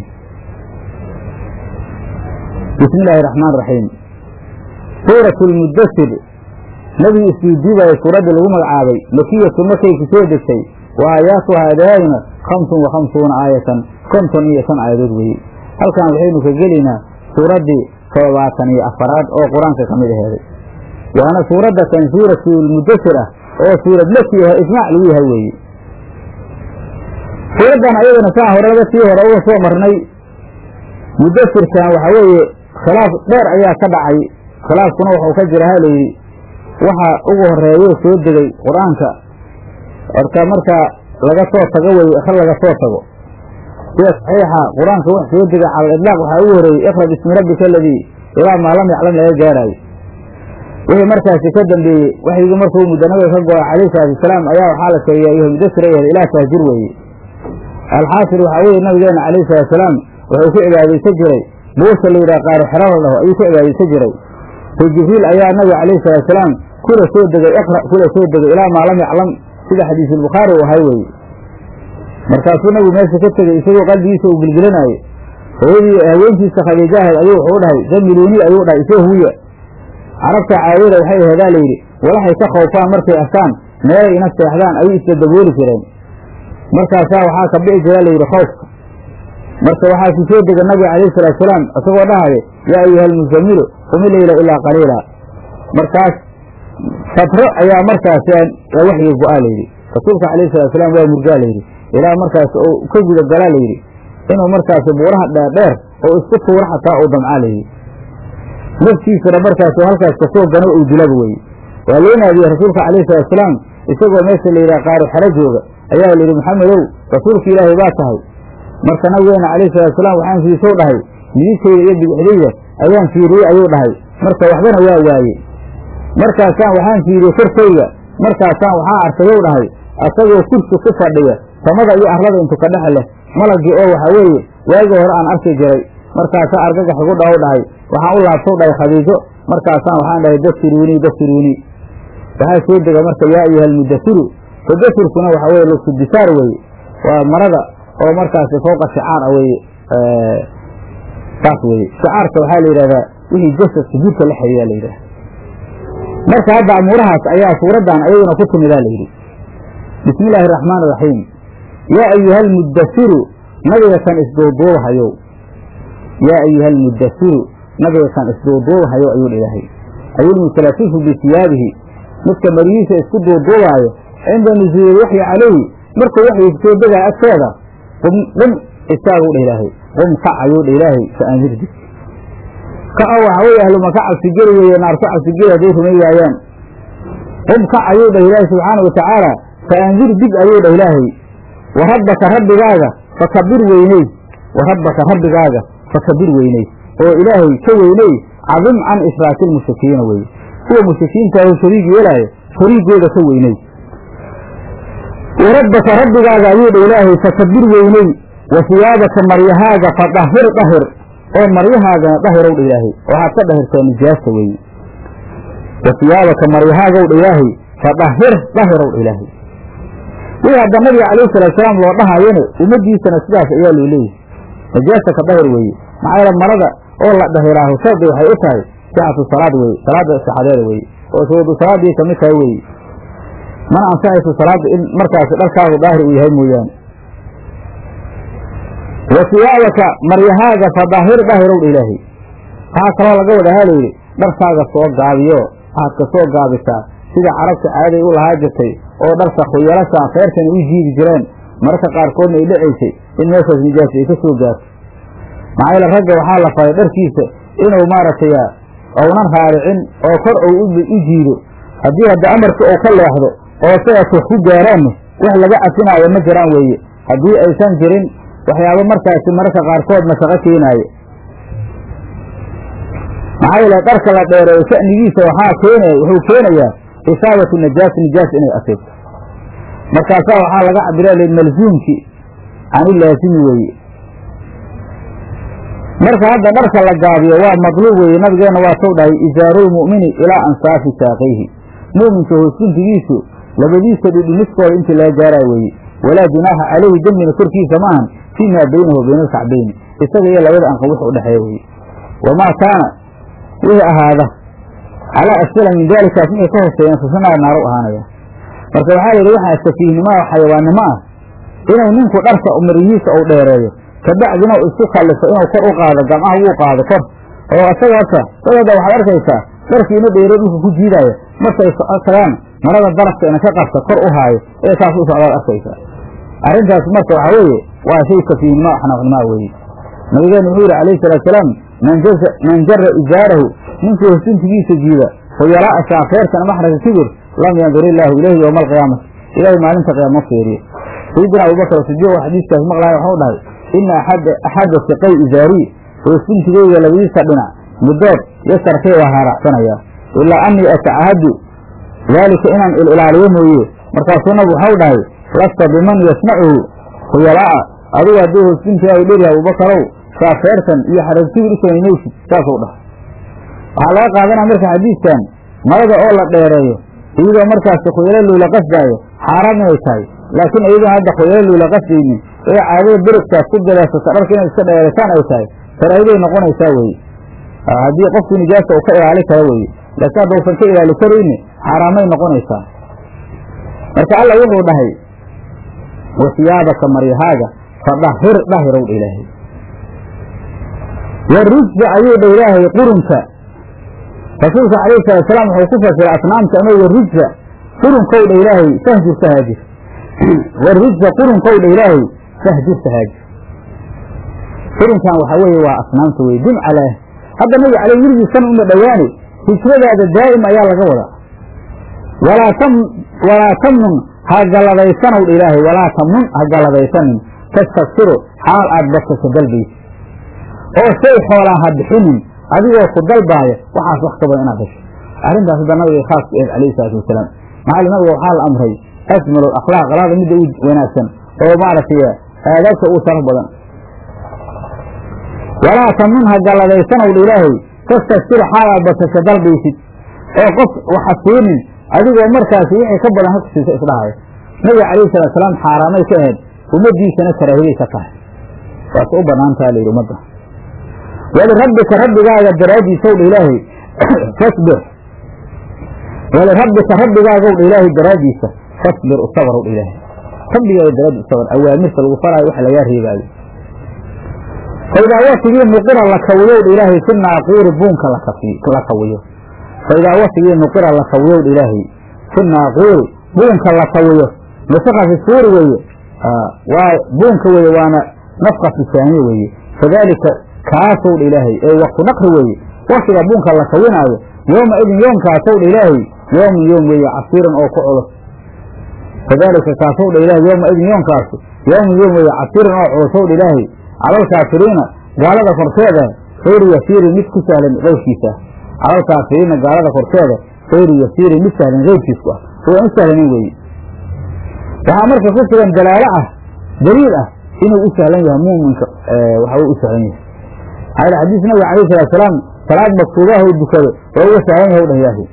bismi illaahi raxmaan raxiim suuratu lmuddasir nebigi isdiidiibaya suuraddii lagu magacaabay makiyatu markay ku soo degtay wa aayaatuha aadaaduna khamsun wa khamsuuna aayatan konton iyo shan aayadood weeye halkan waxaynu ka gelaynaa suuraddii toddobaatan iyo afaraad oo qur-aanka ka mid aheeday waana suuradda kan suuratulmuddasir ah oo suurad laki ah ijmaac lagu yahay weeye suuraddan ayadana saa horeba sii hore uga soo marnay muddasirkan waxaa weeye khilaaf dheer ayaa ka dhacay khilaafkuna waxuu ka jira ha layidhi waxa ugu horeeyo soo degay qur-aanka orka markaa laga soo tago weye ikra laga soo tago sida saxiixa qur-aanka wax soo degay cala lidlaaq waxaa ugu horeeyey ikra bismi rabbika aladii ilaa maa lam yaclam laga gaaraayo wixii markaasi ka dambeeyey waxyigii markuu mudanabiga ka go-ay calayhi salaatu wasalaam ayaa waxaa la sheegay ayuha mudasir ay ilaah taajir weeye alxaasil waxaa weeye nabigeena calayhi salatu wasalaam wuxuu ku cibaadaysan jiray buusha la yidhaha qaari xero la dhaho ayuu ku cibaadaysan jiray so jibriil ayaa nabiga calayhi salatu wasalaam kula soo degay iqra kula soo degay ilaa maa lam yaclam sida xadiisulbukhaari uu ahay weeye markaasuu nabigu meesha ka tegey isagoo qalbigiisa uu gilgilanaayo hooyadii haweentiisa khadiijahayd ayuu wuxuu dhahay zamiluuni ayuu dhahay isoo huya carabta caadada waxay aheedaa layidhi walaxay ka khoofaan markay arkaan meelay ina seexdaan ayay isla dabooli jireen markaasaa waxaa ka bici jira layidhi khoofka marka waxaa ku soo dega nabiga calayhi salaatusalaam isagoo dhahaya yaa ayuha almusamilu qumi leyla ilaa qaliila markaas fatro ayaa markaas waxyi go-aa layidhi rasuulka calayhi salaatusalaam waa murgaa layidhi ilaa markaas oo ka guda galaa layidhi inuu markaas buuraha dheerdheer oo isku tuuro xataa uu damcaa layidhi naftiisana markaas halkaas kasoo gano uu dilaba weye waa loo naadiyey rasuulka calayhi salaatusalaam isagoo meesha layidhaha qaari xero jooga ayaa layidhi maxamedow rasuulka ilaahay baa tahay marka nabigeena calayhi salaatusalaam waxaan fiisow dhahay midigtayda iyo bidixdayda ayaan fiiriyey ayuu dhahay marka waxbana waa waaye markaasaan waxaan fiiriyey korkayga markaasaan waxaa arkayow dhahay asagoo kursi ku fadhiya samada iyo arlada intu ka dhexe leh malagii oo waxaa weeye waagii hore aan arki jiray markaasaa argagax igu dhaw dhahay waxaan u laabtow dhahay khadiijo markaasaan waxaan dhahay dasiruunii dasiruunii waxaa soo dega marka yaa ayuha almudasiru tadasirkuna waxaa weye lugsudisaar weeye waa marada oo markaasi fowqa shicaar ah weye saas weye shicaarka waxaa la yidhahdaa wixii jasadka jidka la xiriyaa la yidhahda marka hadda amuurahaas ayaa suuraddan ayaguna ku timidaa layidhi bismi illaahi araxmaan iraxiim yaa ayuha almudasiru nabiga kan isduuduubahayow yaa ayuha almudasiru nabiga kan isduuduubahayow ayuu ilaahay ayulmutalasifu bisiyaabihi midka marihiisa isku duuduubaayo cinda nusuuli waxyi calayhi markuu waxyi soo degaa agteeda qum qum istaagu dha ilaahay qum kac ayuu dha ilaahay fa andir dig kaco waxa weye ahluma ka cabsigeli weeye naar ku cabsigeli hadday rumay waayaan qum kac ayuu dhah ilaahay subxaana wa tacaala fa andir dig ayuu dhah ilaahay wa rabbaka rabbigaaga fakabir weyney wa rabbaka rabbigaaga fakabir weyney oo ilaahay ka weyney cadim can ishraaki lmushrikiina weye kuwa mushrikiintaahu shariig yeelaayo shariigooda ka weyney wa rabbaka rabbigaaga ayuu dha ilaahay fakabir weyney wa siyaabaka maryahaaga fadahir dahir oo maryahaagana dahirow dha ilaahay waxaad ka dhahirtaa nijaasa weeye wa siyaabaka maryahaagaw dha ilaahay fadahir dahirow dha ilaahay wii hadda nabiga calayhi salaatusalaam loo dhahayone ummadiisana sidaas ayaa loo leeyahay najaasa ka dahir weeye maxaa yeele marada oo la dhahiraaho shardi waxay u tahay sixatu salaad weye salaada sixadeeda weye oo shuruudu salaadii kamid tahay weye mana ansaxayso salaada in markaasi dharkaagu daahir uu yahay mooyaane wa siyaabaka maryahaaga fadaahir dahirow dha ilaahay waxaa kaloo laga wada halayidhi dharkaaga soo gaabiyo waxaad ka soo gaabisaa sida carabta caaday u lahaa jirtay oo dharka khuyalashaa feerkana u jiidi jireen mararka qaarkoodna ay dhacaysay in meeshaas nijaasa ay ka soo gaarto maxaa yeele ragga waxaa la faray dharkiisa inuu maaragtay ounan raaricin oo kor ou u jiido haddii hadda amarka uu ka leexdo oo sidaas wax ku gaaraanne wax laga cafinaayo ma jiraan weeye haddii aysan jirin waxyaabo markaasi mararka qaarkood mashaqo keenaayo maxaa yeele dharka la dheereeyo sha'nigiisa waxaa keenaya wuxuu keenayaa isaabatu najaas nijaas inay asiibto markaasaa waxaa laga cabira l malzuumki cani laasimi weeye marka hadda dharka la gaabiyo waa madluub weeye nabigeenna waa tow dhahay isaarulmu'mini ilaa ansaafi saaqayhi mu'minka hoosguntigiisu labadiisa dhidhimiskooda intii laga gaaraa weeye walaa junaaxa calayhi dembina korkiisa maahan fii maa baynahu wa bayna alkacbayni isaga iyo labada anqa wix u dhexeeya weye wamaa kaana wixii ahaada calaa asfala min daalikaas wixii ka hooseeyeen fasanaar naaru ahaanaya marka waxaa yidhi waxaa safiihnimo oo xayawaannimo ah inuu ninku dharka maryihiisa uu dheereeyo kabacdina u isku kallifo inuu kor u qaado gamcaha wuu qaado kor oo isaga horta dadada waxaad arkaysaa dharkiina dheero dhulka ku jiidaayo markay tagaan marada darafka ina ka qabta kor u haayo ee saas u socdaad arkaysaa arrintaas marka waxaa weeye waa shay safiihnimo xanaaqnimaa weeye nabigeenu wuxuu yidhi calayhi salaatusalaam man jara ijaarahu ninkii hosuntigiisa jiida khuyalaa'a shaafeertan maxraka kibir lam yandur illaahu ilayhi yowma alqiyaamati ilaahay maalinta qiyaama fiiriyo sayidina abubakar sidiiq oo xadiiskaas maqlaya waxau dhahay ina axada siqay izaarii hoosuntigeyga labadiisa dhinac middood yasarkay waa haaracsanayaa ilaa anii atacahadu daalika inaan ililaaliyo mooye markaasuu nabigu waxau dhahay lasta biman yasnacuhu khuyalaa'a adigu hadduu hoosuntigaagu dheryahay abubakarow shaafeertan iyo xaragkibir u samaynaysid saasuu dhahay waxaa laga qaadanaya marka xadiiskan marada oo la dheereeyo iyadoo markaasi khuyalo loola qasdaayo xaaraam inay tahay laakiin iyaduna hadda khoyaaluu la qasdaynin ee caadada berigtaas ku gadaasata dharka inaad iska dheerataan ay tahay karaahiday noqonaysaa weye haddii qofku nijaasa uu ka ilaali karo weye laakiin haddausan ka ilaali karayni xaaraamay noqonaysaa marka alla wuxuu dhahay wasiyaabaka maryahaaga fadahir dhahirow dha ilaahay warijza ayuu dha ilaahay qurunka rasuulka calayhi salaatusalaam wuxuu ku fasiray asnaamta ama warijza qurunkow dha ilaahay fahjur sahaajir warijza qurunkow dha ilaahay fahjur sahaajir qurunkan waxaa weeye waa asnaamta weye dim calaa hadda nabi caley weligiisan uma dhowaane hijradaada daa'im ayaa laga wadaa walaa tam walaa tamnun ha galadaysanow dha ilaahay walaa tamnun ha galadaysanin tastaksiru xaal aad badsasho dalbaysa oo shay xoolaa ha bixinin adigoo ku dalbaaya waxaas wax ka badan inaad hesho arrintaas hadda nabiga khaas ku eed calayhi salaatu wasalaam maxaa nabiga waxaa la amray ajmalu akhlaaq alaada midda u wanaagsan oo maaragtay aadaabta uu sharaf badan walaa tamnun ha galadaysanow dha ilaahay tastaksiru xaal aad badsasho dalbaysid oo qof waxa siinin adigoo markaasi wixii ka badan ha kusiisa isdhahaya nabiga calayhi salatu salaam xaaraamay ka ahayd ummadiisana karaahiday ka tahay waase u banaantaha layidhi ummadda walirabbika rabbigaaga daraaddiisow dha ilaahay fasbir walirabbika rabbigaagaw dha ilaahay daraaddiisa fasbir usabarow dha ilaahay rabbigaaga daraaddiis usabar awaamirta lagu faraayo wax lagaa reebaayo faidaa wasigii nuqira la kawiyow dha ilaahay fi naaquuri buunka la kawiyo faidaa wasigii nuqira la kawiyow dha ilaahay fi naaquuri buunka la kawiyo nufika fi suuri weeye waa buunka weeye waana nafkatu saaniye weeye fadaalika kaasow dha ilaahay ee waktu naqri weeye waktiga buunka la kawinaayo yooma idin yoomkaasow dha ilaahay yoomin yoom weeye casiiran oo ku culus fadaalika kaasow dha ilaahay yooma idin yoomkaasu yoomin yoom weeye casiiran oo culusow dha ilaahay calalkaafiriina gaalada korteeda khayru yasiirin mid ku sahlan qowlkiisa calalkaafiriina gaalada korteeda khayru yasiirin mid sahlan qeybkiisku ah oo aan u sahlanin weeye waxaa marka ku sugan dalaalo ah daliil ah inuu u sahlan yahay muuminka waxa u sahlan yahay maxaa xadiis nabiga alayh salatu salaam salaad maktuubaha u dukado waa uga sahlan yahay dhah ilaahay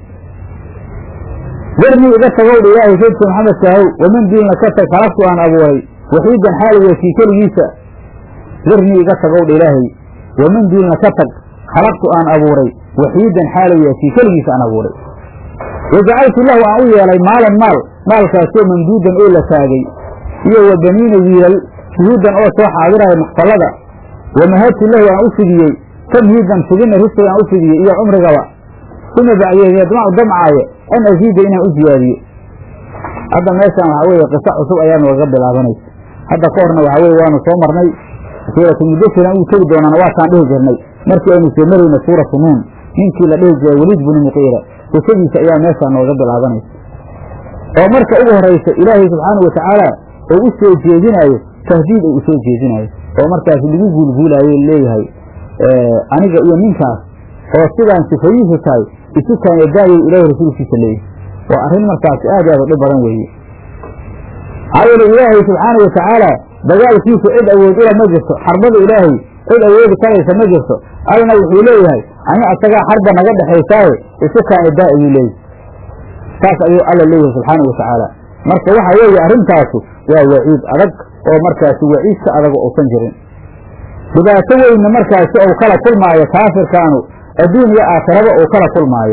darnii iga tagow dha ilaahay saydka maxamed kaahow waman diinna ka tag halaftu aan abuuray waxiidan xaaliga kii keligiisa darnii iga tagow dha ilaahay waman diinna ka tag khalaqtu aan abuuray waxiidan xaaliga kii keligiisa aan abuuray wajacaltu lahu aan u yeelay maalan maal maalkaasoo mamduudan oo la taagay iyo wa baniina wiilal shuhuudan oo soo xaadiraya maxfalada wamahadtu lahu aan u fidiyey tamhiidan fidina risig aan u fidiyey iyo cumrigaba uma bacdeed yadmacu damcaayo an asiida inaan u ziyaadiyo hadda meeshaan waxaa weeye qiso cusub ayaa nooga bilaabanaysa hadda ka horna waxaa weye waanu soo marnay suuratu mudasiran uu tegi doonana waataan dhihi jirnay markii aynu soo marayna suuratu nuun ninkii la dhihi jiray weliid binu muqiira qisadiisa ayaa meeshaan nooga bilaabanaysa oo marka ugu horaysa ilaahay subxaana wa tacaala oo u soo jeedinaayo tahdiid oo u soo jeedinaayo oo markaas lagu guulguulaayo leeyahay aniga iyo ninkaas oo sidaan sifayiisu tahay isu kaanadaayay ilaahay rasuulkiisa leeyahay waa arrin markaas aad aad u dhib badan weeye maxaa yeele ilaahay subxaana wa tacaala dagaalkiisa cid awood ula ma jirto xarbada ilaahay cid awoodi karaysa ma jirto allana wuxuu leeyahay ani asagaa xarba naga dhexaysaaye isu kaanidaa ayuu leeyahay saas ayuu alla leeyahay subxaana wa tacaala marka waxa weeye arrintaasu waa waciid adag oo markaasi waciid ka adago uusan jirin dhibaato weynna markaasi ou kala kulmaayo kaafirkaanu adduun iyo aakhiraba uu kala kulmaayo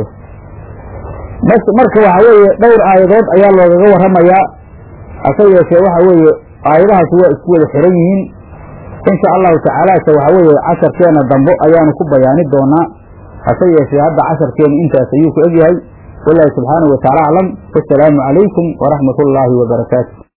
marka waxa weeye dhowr aayadood ayaa loogaga warramayaa hase yeeshee waxa weeye aayadahaasi waa isku wada xiran yihiin insha allahu tacaalaase waxa weeye casharkeena dambo ayaanu ku bayaani doonaa hase yeeshee hadda casharkeenu intaas ayuu ku egyahay wallaahi subxaanahu wa taala aclam wasalaamu calaykum waraxmat ullaahi wabarakaatu